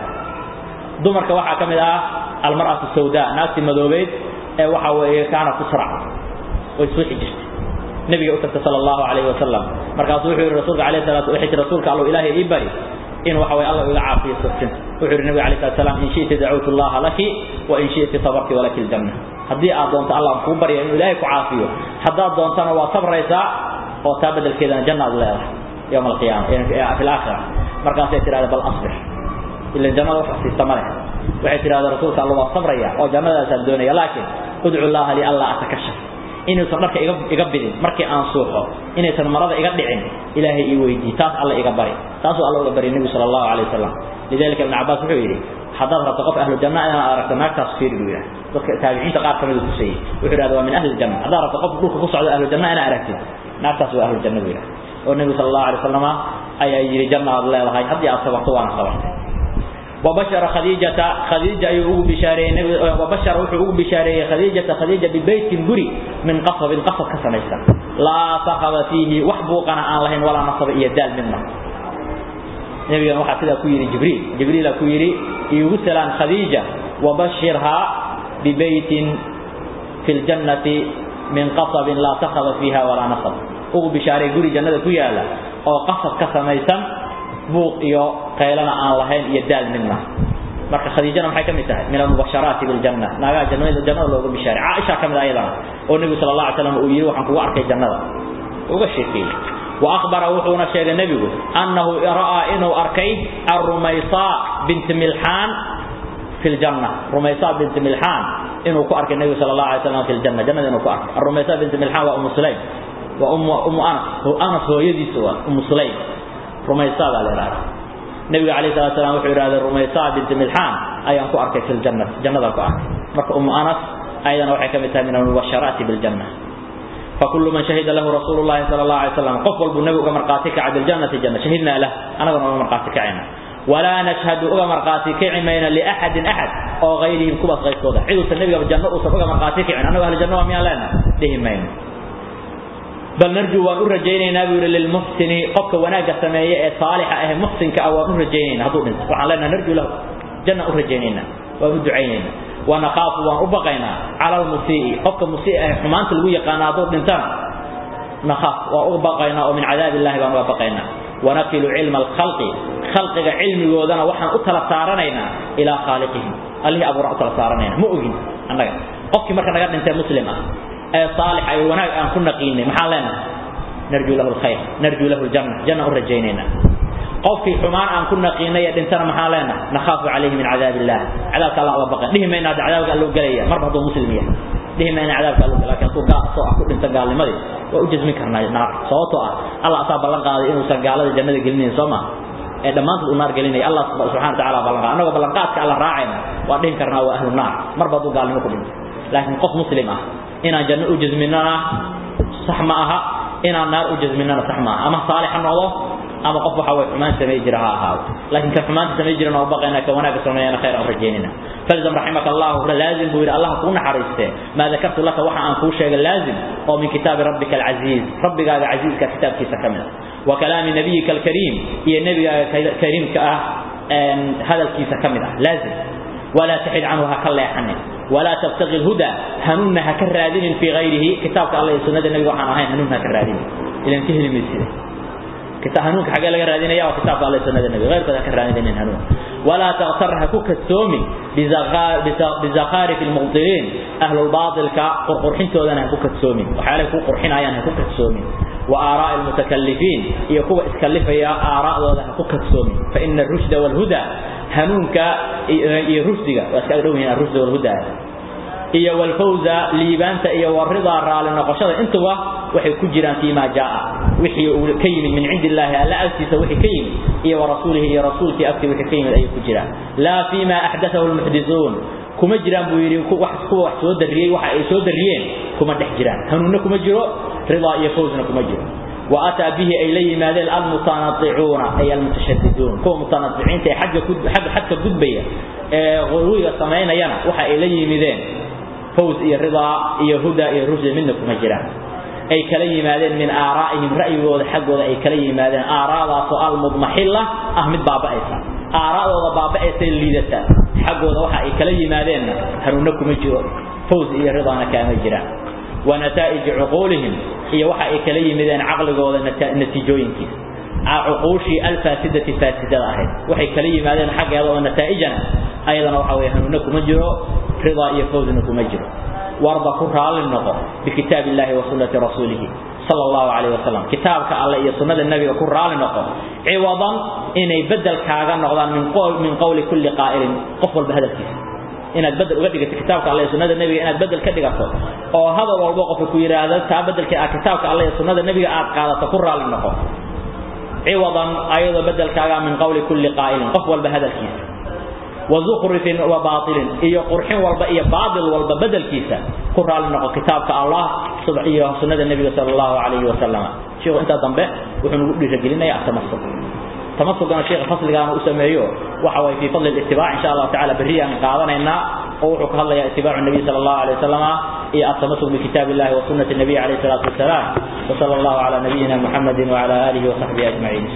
دمر وحا كمدة المرأة السوداء ناس مذوبين وحا كانت تسرع way soo xijirtay nabiga u tagtay sallallahu alayhi wasallam markaas wuxuu yiri rasuulka alayhi salatu wa sallam rasuulka allah ilaahi ii bari in waxa way allah iga caafiyo sirtin wuxuu yiri nabiga alayhi salatu wasallam in shi'ti da'awtu allah laki wa in shi'ti sabarti wa laki aljanna hadii aad doonto allah ku bariyo in ilaahi ku caafiyo hadaa doontana waa sabraysaa oo taa badalkeedana janna aad leedahay يوم القيامة يعني في الآخرة مركز يترى هذا بل أصبر إلا الجنة وحف في السماء ويترى هذا رسولك الله صبر يا وجنة الدنيا لكن ادعو الله لي الله أتكشف inuusan dharka iga iga bidin markii aan suuxo inaysan marada iga dhicin ilaahay ii weydii taas alla iga bari taas oo alla uga bari nabi sallallahu alayhi wasallam lidalika ibn abbas wuxuu yiri hadaad rabto qof ahlu janna inaan aragto naagtaas fiir buu yahay dadka taabiciinta qaar kamid u tusayay wuxuu yiraahdaa waa min ahli janna hadaad rabto qof dhulka ku socdo ahlu janna inaan aragtid naagtaas waa ahlu janna buu yahay oo nabi sallallahu alayhi wasallam ayaa yiri janna aad leedahay hadii aad sabarto waana sabartay وبشر خديجة خديجة يوغو بشاري وبشر وحوغو بشاري خديجة خديجة ببيت بري من قصب قصب كسميسا لا صخب فيه وحبوقنا آن لهن ولا نصب إيدال منا نبي وحا كده كويري جبريل جبريل كويري يوغو سلام خديجة وبشرها ببيت في الجنة من قصب لا صخب فيها ولا نصب ugu bishaaray guri jannada ku yaala oo qasab ka samaysan buuq iyo qaylana aan lahayn iyo daal midna marka khadiijana maxay kamid tahay min al-mubasharaati bil janna naga jannada jannada loogu bishaaray aisha kamid ayadana oo nabi sallallahu alayhi wasallam uu yiri waxaan kugu arkay jannada uga sheekay wa akhbara wuxuuna sheegay nabigu annahu ra'a inuu arkay ar-rumaysa bint milhan fil janna rumaysa bint milhan inuu ku arkay nabi sallallahu alayhi wasallam fil janna jannada inuu ku arkay ar-rumaysa bint milhan wa ummu sulaym wa ummu ummu anas anas hooyadiisu waa ummu sulaym rumaysa baa leeyahay nabiga kaleey sallallahu alayhi wuxuu yiraahday rumaysa bint milhan ayaan ku arkay fil janna jannada ku arkay marka ummu anas ayadana waxay kamid tahay min al-mubasharaati bil janna فكل من شهد له رسول الله صلى الله عليه وسلم قفل بالنبي ومرقاتك عبد الجنة جنة شهدنا له أنا قلنا مرقاتك عنا ولا نشهد ومرقاتك عمينا لأحد أحد أو غيرهم كبس غير كودا عيدوا النبي بالجنة وصف ومرقاتك عنا أنا أهل الجنة وميان لنا لهم مين بل نرجو وان رجينا نبي للمحسن قفك وناجة سماية صالحة اه محسن كأوان رجينا هذول وعن لنا نرجو له جنة رجينا وندعينا ونخاف وان أبقينا على المسيء قفك مسيء حمان تلوية قناطور ننتم نخاف وأبقينا ومن عذاب الله وان أبقينا ونقل علم الخلق خلق علم يودنا وحن أتلا سارنينا إلى خالقهم اللي أبو رأتلا سارنينا مؤمن أنك قفك مركا نقول أنت مسلمة صالح أي وناك أن كنا قيني محلنا نرجو له الخير نرجو له الجنة جنة رجينينا قفي حمان أن كنا قيني دنتنا محلنا نخاف عليه من عذاب الله عذاب الله وبقى ليه ما ينادى عذاب الله قليا مرة هذا مسلمية ليه ما ينادى عذاب الله لكن تو قا سو أكو دنت قال لماذا وأجز منك نار صوته الله أصاب الله قال إنه سجل الجنة قلني سما ee dhamaantood u naar gelinay Allah subhanahu wa ta'ala ballan anaga ballanqaadka Allah raacayna waa dhin karnaa waa ahlu naar marba uu gaalnimo ku dhinto laakiin qof muslim ah inaan janno u jazminana sax ma aha inaan naar u jazminana sax ma aha ama saalix noqdo ama qof waxa way xumaan samay jira ha ahaado laakiin ka xumaan samay jirana oo baqayna ka wanaag sameeyana khayr oo rajeynina falzam rahimaka allah lazim buu ila allah kuna xariiste ma dakartu laka waxa aan ku sheegay lazim oo min kitab rabbika alaziz rabbigaaga azizka kitabkiisa kamid wa kalami nabiyika alkarim iyo nabigaaga karimka ah هذا الكيس كامل لازم ولا تحد عنه هكلا يحنن ولا تبتغي الهدى هنونها كرادين في غيره كتابك الله سنة النبي وحنا هين هنونها كرادين إلى انتهي المسيرة كتاب هنونك حاجة لك رادين يا كتاب الله سنة النبي غير كذا كرادين هنون ولا تغترها ككسومي بزخارف المبطلين أهل الباطل كقرحين تودنا ككسومي وحالي كقرحين عيان ككسومي وآراء المتكلفين يكون اسكلف يا آراء ذا ككسومي فإن الرشد والهدى هنونك يرشدك واسكالوهن الرشد والهدى iyo walfawza liibaanta iyo warida raali noqoshada intuba waxay ku jiraan fiima jaa wixii uu ka yimid min cindi illaahi alla agtiisa wixii ka yimid iyo warasuulihi iyo rasuulkii agtii wixii ka yimid ayay ku jiraan laa fiima axdathahu almuxdithuun kuma jiraan buu yidhi wax kuwa wax soo darriyey waxa ay soo darriyeen kuma dhex jiraan hanuunna kuma jiro ridaa iyo fawzna kuma jiro وأتى به أي لي ماذا المتنطعون أي المتشددون كو متنطعين تي حق حق حتى قدبية غروية سمعين ينا وحا إلي مذين فوز إيه رضا إيه هدى إيه رشد منكم هجران أي كلي ماذين من آرائهم رأي وذا حق وذا أي كلي ماذين آراء سؤال مضمحلة أحمد بابا إيسا آراء وذا بابا إيسا اللي ذاتا حق وذا وحا أي كلي ماذين هنونكم هجران فوز إيه رضانا كان هجران ونتائج عقولهم هي وحا أي كلي ماذين عقل وذا نتيجوين كيس عقوشي الفاسدة فاسدة أهد وحي كلي ماذين حق هذا ونتائجنا أيضا وحا هنونكم هجران رضا يفوزنكم أجر وارضى كرها للنظر بكتاب الله وسنة رسوله صلى الله عليه وسلم كتابك الله يا سنة النبي كرها للنظر عوضا إن يبدل كاغا نغضا من قول, من قول كل قائل قفل بهذا الكيس إن تبدل وقدك كتابك الله يا سنة النبي إن تبدل كدك أو هذا هو الوقف كويرا هذا تبدل كتابك الله يا سنة النبي قال تكرها للنظر عوضا أيضا بدل كاغا من قول كل قائل قفل بهذا الكيس وزخرف وباطل إيه قرح والبا إيه باطل والبا بدل كيسا قرأ لنا كتابك الله صبحية سنة النبي صلى الله عليه وسلم شيخ انت ضمبه وحن نقول لنا يا تمسك تمسك أنا شيخ فصل كان أسميه وحوي في فضل الاتباع إن شاء الله تعالى بريا من قاضنا إن أوحك الله يا اتباع النبي صلى الله عليه وسلم إيه التمسك بكتاب الله وسنة النبي عليه الصلاة والسلام وصلى الله على نبينا محمد وعلى آله وصحبه أجمعين